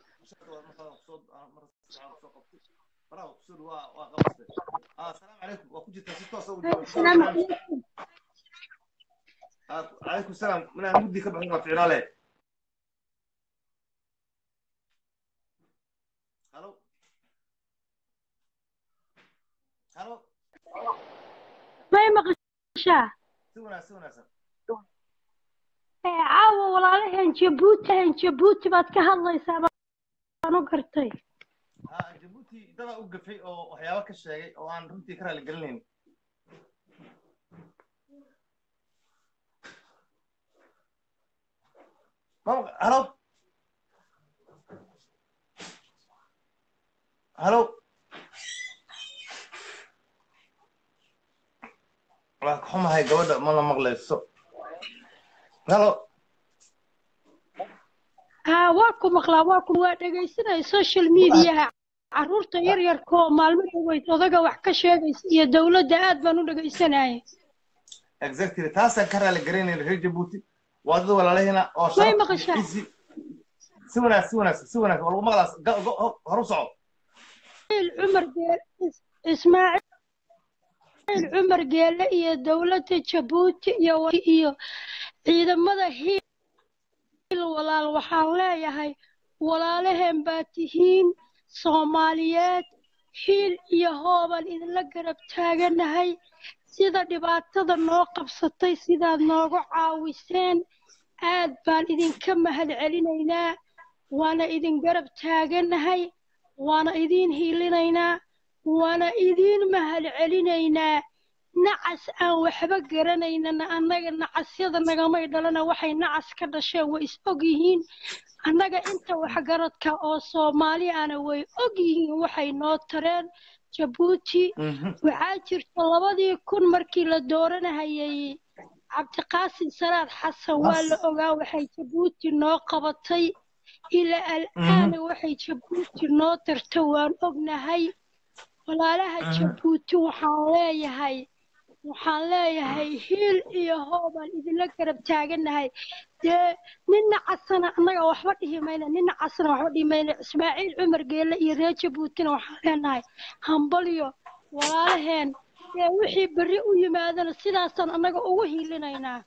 A: السلام عليكم وكنت
C: السلام عليكم
A: عليكم السلام من المدي كبح نقف في عليه هلو هلو
C: may maqashaa
A: سونا سونا سونا
C: ee caawa walaalaheen jabuuti ahayn jabuuti baad ka hadlaysaa baan u gartay
A: ها جيبوتي دابا وقفي او waxyaabo ka sheegay oo aan runtii ka raali gelinayn هلو هلو waa ka xumahay gabadha ma la maqlayso halo
C: haa waa ku maqlaa waa ku waa dhegaysanaya social mediaha carruurta yar yarka oo maalmo dhaweyd odaga wax ka sheegaysa iyo dowladda aad baan u dhegaysanaya
A: exactly taasaan ka raali garanayn reer jabuuti waa dad walaalahina oo
C: Way
A: sharaf iyo
C: maqashaa.
A: cizi si wanaagsan si wanaagsan si wanaagsan waa lagu maqlaas ga- go- ho- horu soco
C: ismaaciil cumar geel is- ismaaciil cumar geele iyo dowladda jabuuti iyo wa- iyo ciidamada hiil walaal waxaan leeyahay walaalaheen baa tihiin soomaaliyeed hiil iyo hoobaan idinla garab taaganahay sida dhibaatada noo qabsatay sidaad noogu caawiseen aad baan idinka mahad celinaynaa waana idin garab taaganahay waana idiin hiilinaynaa waana idiin mahad celinaynaa nacas aan waxba garanaynana annaga nacasyada nagamay dhalana waxay nacas ka dhasheen way is og yihiin annaga inta waxgaradka oo soomaali ana way og yihiin waxay noo tareen jabuuti waxaa jirta labadii kun markii la dooranahayay cabdiqaasim salaad xasan waa la ogaa waxay jabuuti noo qabatay ilaa al'aana waxay jabuuti noo tarta waan ognahay walaalaha jabuuti waxaan leeyahay waxaan leeyahay hiil iyo hoobaan idinla garab taagannahay dee nina casana annaga waxba dhihi mayna nina casana waxba dhihi mayna ismaaciil cumar geelle iyo reer jabuutina waxaan leenahay hambalyo walaalaheen dee wixii berri u yimaadana sidaasaan annaga ugu hiilinaynaa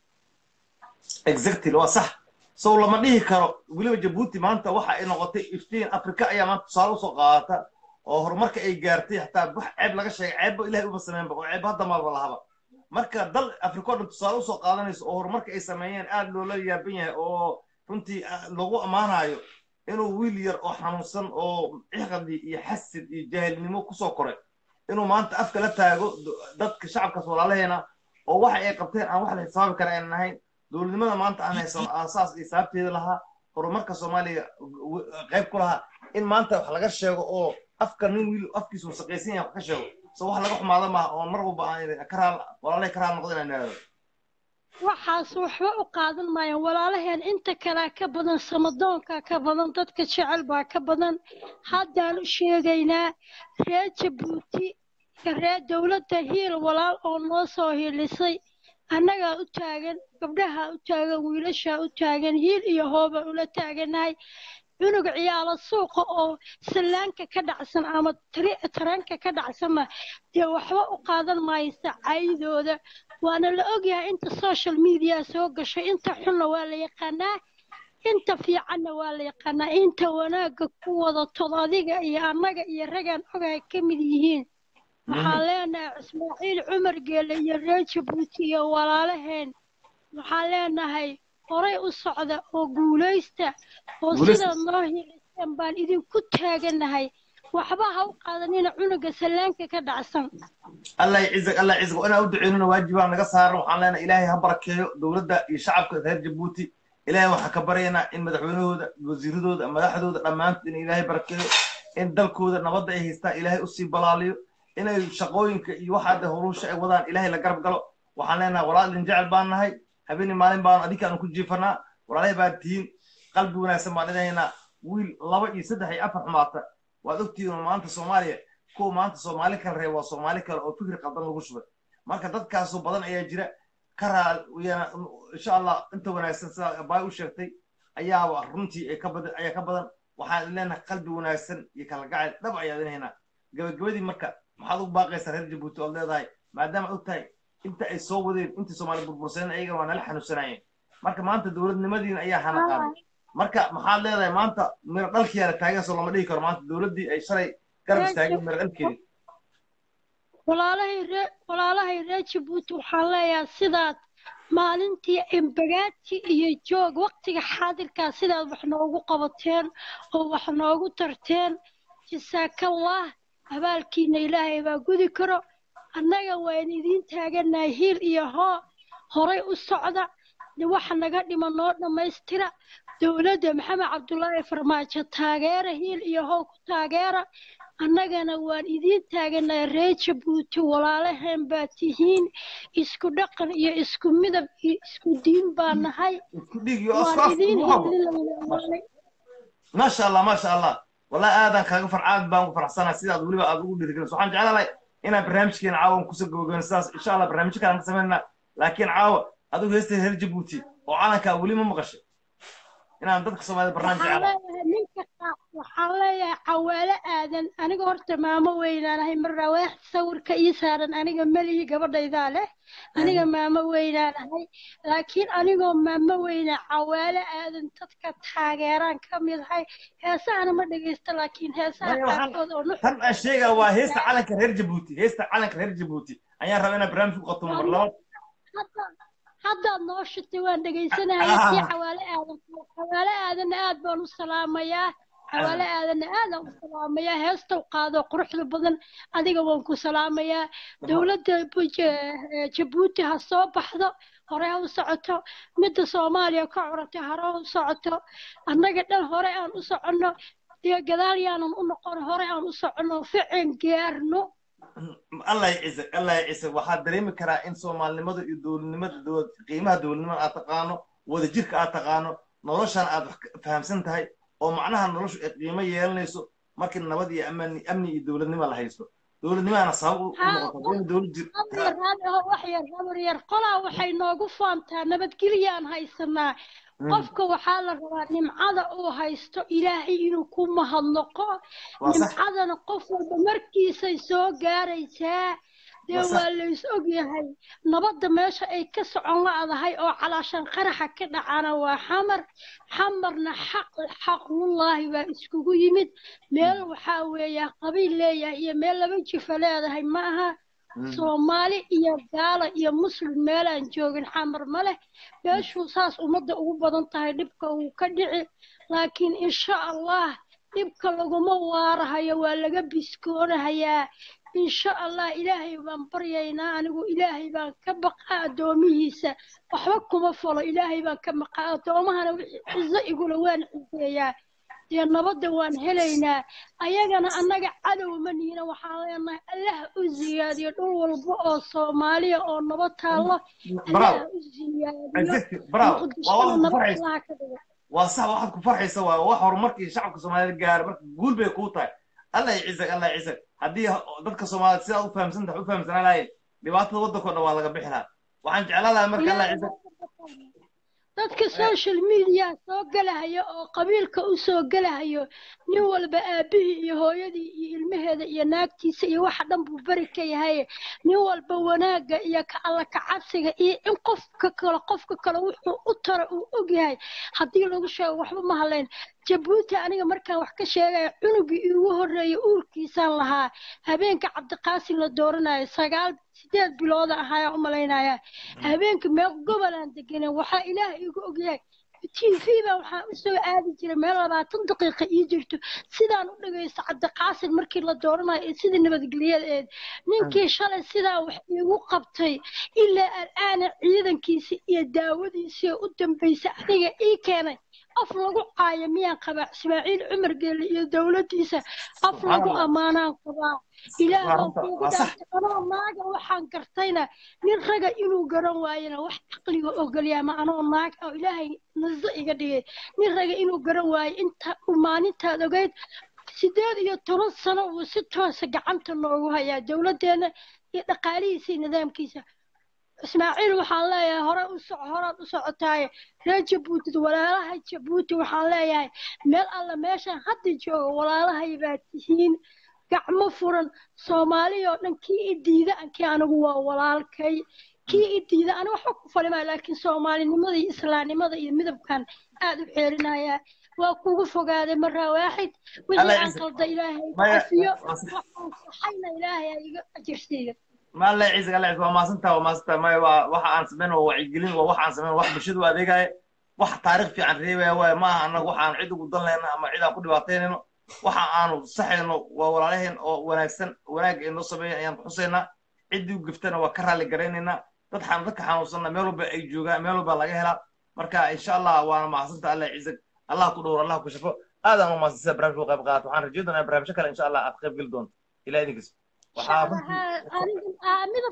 A: exactly waa sax sow lama dhihi karo weliba jabuuti maanta waxa ay noqotay iftiin afrika ayaa maanta tusaale usoo qaadata oo horumarka ay gaartay xataa wax ceeb laga sheegay ceebba ilahay uma sameynba oo ceeb hadda maalba lahaba marka dal afrika o dhan tusaale usoo qaadanayso oo horumarka ay sameeyeen aad loola yaaban yahay oo runtii lagu ammaanayo inuu wiil yar oo xanuunsan oo ciqadi iyo xasid iyo jaahilnimo kusoo koray inuu maanta afka la taago dadka shacabkaas walaalaheena oo waxa ay qabteen aan wax la xisaabi kara aynan ahayn dowladnimada maanta aan haysano aasaas iyo sababteeda lahaa horumarka soomaaliya qayb ku lahaa in maanta wax laga sheego oo afka nin wiil afkiisu wasaqaysan yahay wax ka sheego so wax laga xumaado maaha oo mar walba aan karaal walaalahay karaal noqdo inaan idhaahdo
C: waxaas waxba u qaadan maayaan walaalaheen inta kalea ka badan samadoonka ka badan dadka jecel baa ka badan haddaan u sheegaynaa reer jabuuti iyo reer dowladda hiil walaal oo noo soo hiilisay annagaa u taagan gabdhahaa u taagan wiilashaa u taagan hiil iyo hoobaan ula taaganahay cunug ciyaalo suuqa oo sallaanka ka dhacsan ama taranka ka dhacsanna dee waxba u qaadan maaysa caydooda waana la ogyahay inta social media soo gashay inta xunna waa la yaqaanaa inta fiicanna waa la yaqaanaa inta wanaagga ku wadatod adiga iyo annaga iyo ragaan ogahay ka mid yihiin waxaan leenahay ismaaciil cumar geele iyo reer jabuuti iyo walaalaheen waxaan leenahay horay u socda oo guulaysta oo sidaad noo hiiliseen baan idinku taaganahay waxba ha u qaadanina cunuga sallaanka ka dhacsan
A: allah yacizak allah yacizak inaan u duceynuna waajibaa naga saaran waxaan leenahay ilaahay ha barakeeyo dowladda iyo shacabka reer jabuuti ilaahay waxaan ka baryaynaa in madaxweynahooda wasiiradooda madaxdooda dhammaantood in ilaahay barakeeyo in dalkooda nabadda ay haystaan ilaahay usii balaaliyo inay shaqooyinka iyo waxaade howlusha ay wadaan ilaahay la garab galo waxaan leenahay walaal idin jecel baan nahay habeenii maalin baanu adinkaanu ku jiifanaa walaalahay baa tihiin qalbi wanaagsan baan idhahaynaa wiil laba iyo saddex iyo afar xumaata waad ogtihiin maanta soomaaliya kuwa maanta soomaali kale reeb waa soomaali kale oo fikri qaldan lagu shubay marka dadkaasoo badan ayaa jira ka raal insha allah inta wanaagsan sida baay u sheegtay ayaaba runtii ay ka badan ayaa ka badan waxaan leenahay qalbi wanaagsan iyo kala gacayl dhab ayaa idhahaynaa gabagabadii marka maxaad ugu baaqaysaa reer jabuuti ood leedahay maadaama og tahay inta ay soo wadeen intii soomaali burbursadeen ayagana waa nala xanuunsanayeen marka maanta dowladnimadiina ayaa hana qaaday marka maxaad leedahay maanta miro dhalkiyaa la taageensoo lama dhihi karo maanta dowladdii ay shalay garab istaageen miro dhalkeedii
C: walaalahay ree walaalahay reer jabuuti waxaan leeyahay sidaad maalintii embagaati iyo joog waqtiga xaadirkaa sidaad wax noogu qabateen oo wax noogu tarteen jasaakallah abaalkiina ilaahay baa gudi karo annaga waan idiin taaganahay hiil iyo hoo horay u socda waxa naga dhima noo dhammaystira dowladda maxamed cabdulaahi farmaajo taageera hiil iyo how ku taageera annagana waan idiin taaganahay reer jabuuti walaalaheen baa tihiin isku dhaqan iyo isku midab iyo isku diin baa nahay waan idiin hiilinaynaa
A: maasha allah maasha allah wallahi aadaan kaaga far aad baan ku faraxsanahay sidaad weliba aad ugu dhiirigelinayso waxaan jeclahay inaan barnaamijkeena caawan kusoo gabagabeyno sidaas insha allah barnaamijyo kale aan ka samaynaa laakiin caawa adigu heesta reer jabuuti oo calankaa weli ma maqashay inaan dadka soomaalida barnaamij jeclahay
C: ninka waxaan leeyahay cawaale aadan aniga horta maamo weynaanahay marna waax sawirka ii saaran aniga melihi gabadhaydaa leh aniga maamo weynaanahay laakiin anigoo maamo weyna cawaale aadan dadka taageeraan ka mid ahay heesahana ma dhegaysto laakiin heesaha qaarkood oo nuxur
A: tan aan sheegaa waa heesta calanka reer jabuuti heesta calanka reer jabuuti ayaan rabaa inaan barnaamij ku qabto mar labaad
C: haddaad noo shitay waan dhegaysanaya si cawaale aadan cawaale aadanna aad baan u salaamayaa cawaale aadanna aadaan u salaamayaa heestow qaado quruxda badan adiga waan ku salaamayaa dowladda jabuuti ha soo baxdo hore ha u socoto midda soomaaliya ka curatay hore ha u socoto annaga dhan hore aan u soconno dee gadaal yaanan u noqon hore aan u soconno ficin gaarno
A: allah yacizak allah yacizak waxaad dareemi karaa in soomaalinimada iyo dowladnimada dowlad qiimaha dowladnimada aad taqaano wadajirka aad taqaano noloshan aad wax fahamsan tahay oo macnaha noloshu ay qiimo yeelanayso markii nabad iyo amni amni iyo dowladnimo la haysto dowladnimaana sabab u u
C: haa
A: noqoto in dowlad jir
C: habar yar oo wax yar habar yar qolaa waxay noogu faantaa nabadgelyaan haysanaa qofka waxaa la rabaa nimcada uu haysto ilaahay inuu ku mahadnaqo
A: waa sax
C: nimcadana qof walba markiisay soo gaaraysaa dee
A: waa sax
C: waa lays ogyahay nabadda meesha ay ka socon la'dahay oo calaashan qaraxa ka dhacana waa xamar xamarna xaq xaqullaahi baa iskugu yimid meel waxaa weeya qabiil leeyahay iyo meel laba jifa leedahay ma aha soomaali iyo gaalo iyo muslim meelaan joogin xamar ma leh meeshuu saas ummadda ugu badan tahay dhibka uu ka dhici laakiin insha allah dhibka laguma waarahayo waa laga biskoonahayaa insha allah ilaahay baan baryaynaa anigu ilaahay baan ka baqaa addoomihiisa waxba kuma falo ilaahay baan ka baqaa addoomahana wixii cizo igula waan cizeeyaa dee nabadda waan helaynaa ayagana annaga cadow ma niina waxaan leenahay allah u ziyaadiyo dhul walba oo soomaaliya oo nabad taallo
A: bravo
C: allah u ziyaadiyo
A: exactly bravo waa
C: muqdishona
A: waxaad ku
C: nabad
A: farxaysa
C: allaha ka dhigo
A: waa sax waxaad ku farxaysa waa wax horumarkii shacabka soomaalida gaara marka guul bay kuu tahay allah yacizak allah yacizak haddii dadka soomaalida sidaa u fahamsan tahay u fahamsanaa lahayn dhibaatada waddanka o dhan waa laga bixi lahaa waxaan jeclaan lahaa marka allah
C: ilaahay
A: yacizak
C: dadka social media soo galahayo oo qabiilka u soo galahayo nin walba aabihii iyo hooyadii iyo ilmaheeda iyo naagtiisa iyo waxa dhan buu beri ka yahay nin walba wanaagga iyo ka alla kacabsiga iyo in qofka kale qofka kale wuxuu u tara uu og yahay haddii lagu sheego waxba ma halayn jabuuti aniga markaan wax ka sheegaya cunugii iigu horreeyay uurkiisaan lahaa habeenka cabdiqaasim la dooranayo sagaal sideed bilooda ahaaya u malaynaya habeenka meel gobolaan deganay waxaa ilaah iigu ogyahay t v baa waxaan usoo aadi jiray meel labaatan daqiiqa ii jirto sidaan u dhagaysto cabdiqaasim markii la dooranayo ee sidii nabadgelyadeed ninkii shalay sidaa wax iigu qabtay ilaa al'aana ciidankiisi iyo daawadiisii u dambaysay aniga ii keenay af lagu caayo miyaan qabaa ismaaciil cumar geelle iyo dowladdiisa af lagu
A: subxaan allah
C: ammaanaan qabaa ilaah
A: waa
C: baan
A: runta
C: kuugu
A: waa sax
C: dhaartay anoo naaga waxaan gartayna nin raga inuu garan waayana wax caqliga ogolyaa ma anoo naag oo ilaahay naso iga dhigay nin raga inuu garan waayo inta uu maalintaad ogeyd sideed iyo toban sano uu si toosa gacanta noogu hayaa dowladdeena iyo dhaqaalihiisa iyo nidaamkiisa ismaaciil waxaan leeyahay hore u soco horaad u socotaaye reer jabuuti walaalaha jabuuti waxaan leeyahay meel alla meeshaan hadda jooga walaalahay baa tihiin gacmo furan soomaaliya oo dhan kii i diida ankii anigu waa walaalkay kii i diida ani waxba ku falimaa laakiin soomaalinimada iyo islaamnimada iyo midabkan aad u xeerinayaa waa kugu fogaaday maraa waaxid wixii
A: allah
C: aan
A: yacizak
C: qalda ilaahay iga
A: maya
C: cafiyo
A: waa sax
C: waxaan saxayna ilaahay ha iga ajirsiiyo
A: ma allah yacizak allah yacizak waa maasantaa waa maasantaa maya waa waxa aan samayn waa wacyigelin waa wax aan samayn wax bulshada u adeegaya wax taariikh fiican reebaya waaye ma aha annaga wax aan cid ugu dan lehna ama cid aan ku dhibaataynayno waxa aanu saxayno waa walaalaheen oo wanaagsan wanaag ay noo sameeyan ayaan xusaynaa ciddii u giftana waa ka raalli garaynaynaa dad xan dadka xanuunsanna meel walba ay joogaan meel walba laga helaa marka insha allah waana mahadsanta allah yacizak allah ku dhowr allah ku shafo aadaan u mahadsantaa barnaamijka u qayb qaadato waxaan rajeyn doonaa barnaamijyo kale insha allah aad qayb geli doonto ilaa idinkiis waxaa runtii
C: shacbaha aniga aa midab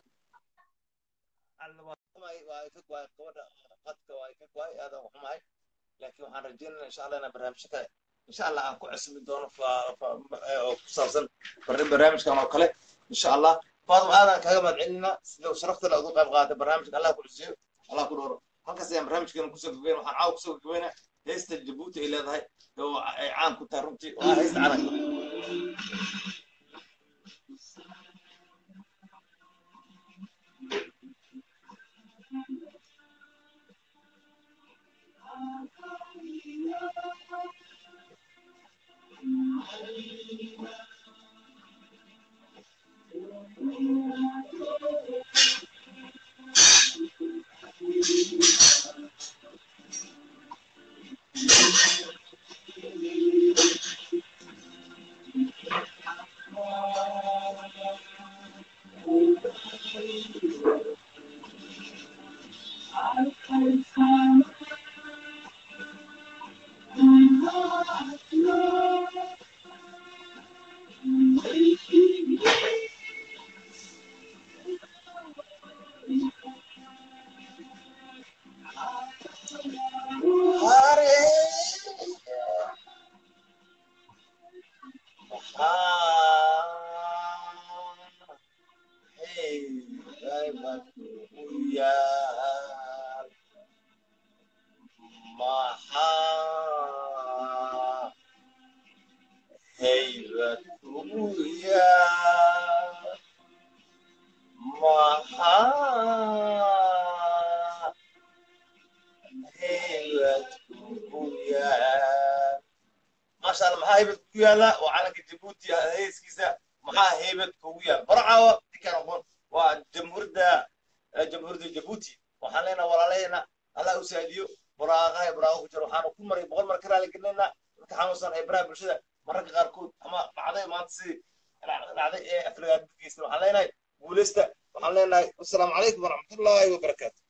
A: laakiin waxaan rajeynayna insha allah inaan barnaamijyo kale insha allah aan ku cusmi doono oo ku saabsan barnaamijkan oo kale insha allah faaduma aadaan kaaga mahadcelinaa sida sharafta le ugu qayb qaatay barnaamijka allah ku cusiyo allah ku dhowro halkaas ayaan barnaamijkeena kusoo gabagayn waxaan caawa kusoo gabagabaynaa heesta jabuuti ay leedahay oo ay caan ku tahay runtii waa heesta calanka haybad kugu yaal maxaa haybad kugu yaal maasha allah maxaa haybad kugu yaala waa calanka jabuuti heeskiisa maxaa haybad kugu yaal barcaawa dinkaan aqoon waa jamhuuriyadda jamhuuriyadda jabuuti waxaan leenahay walaalaheena allah u saadiyo buraaqaha buraaqa ku jira waxaanu ku maray boqol mar ka raali gelinaynaa dadka xanuunsan ee baraha bulshada mararka qaarkood ama dhacday maanta sidii dhacday ee afrigaad geysta waxaan leenahay guuleysta waxaan leenahay wasalaamu calaykum waraxmatullaahi wabarakaatu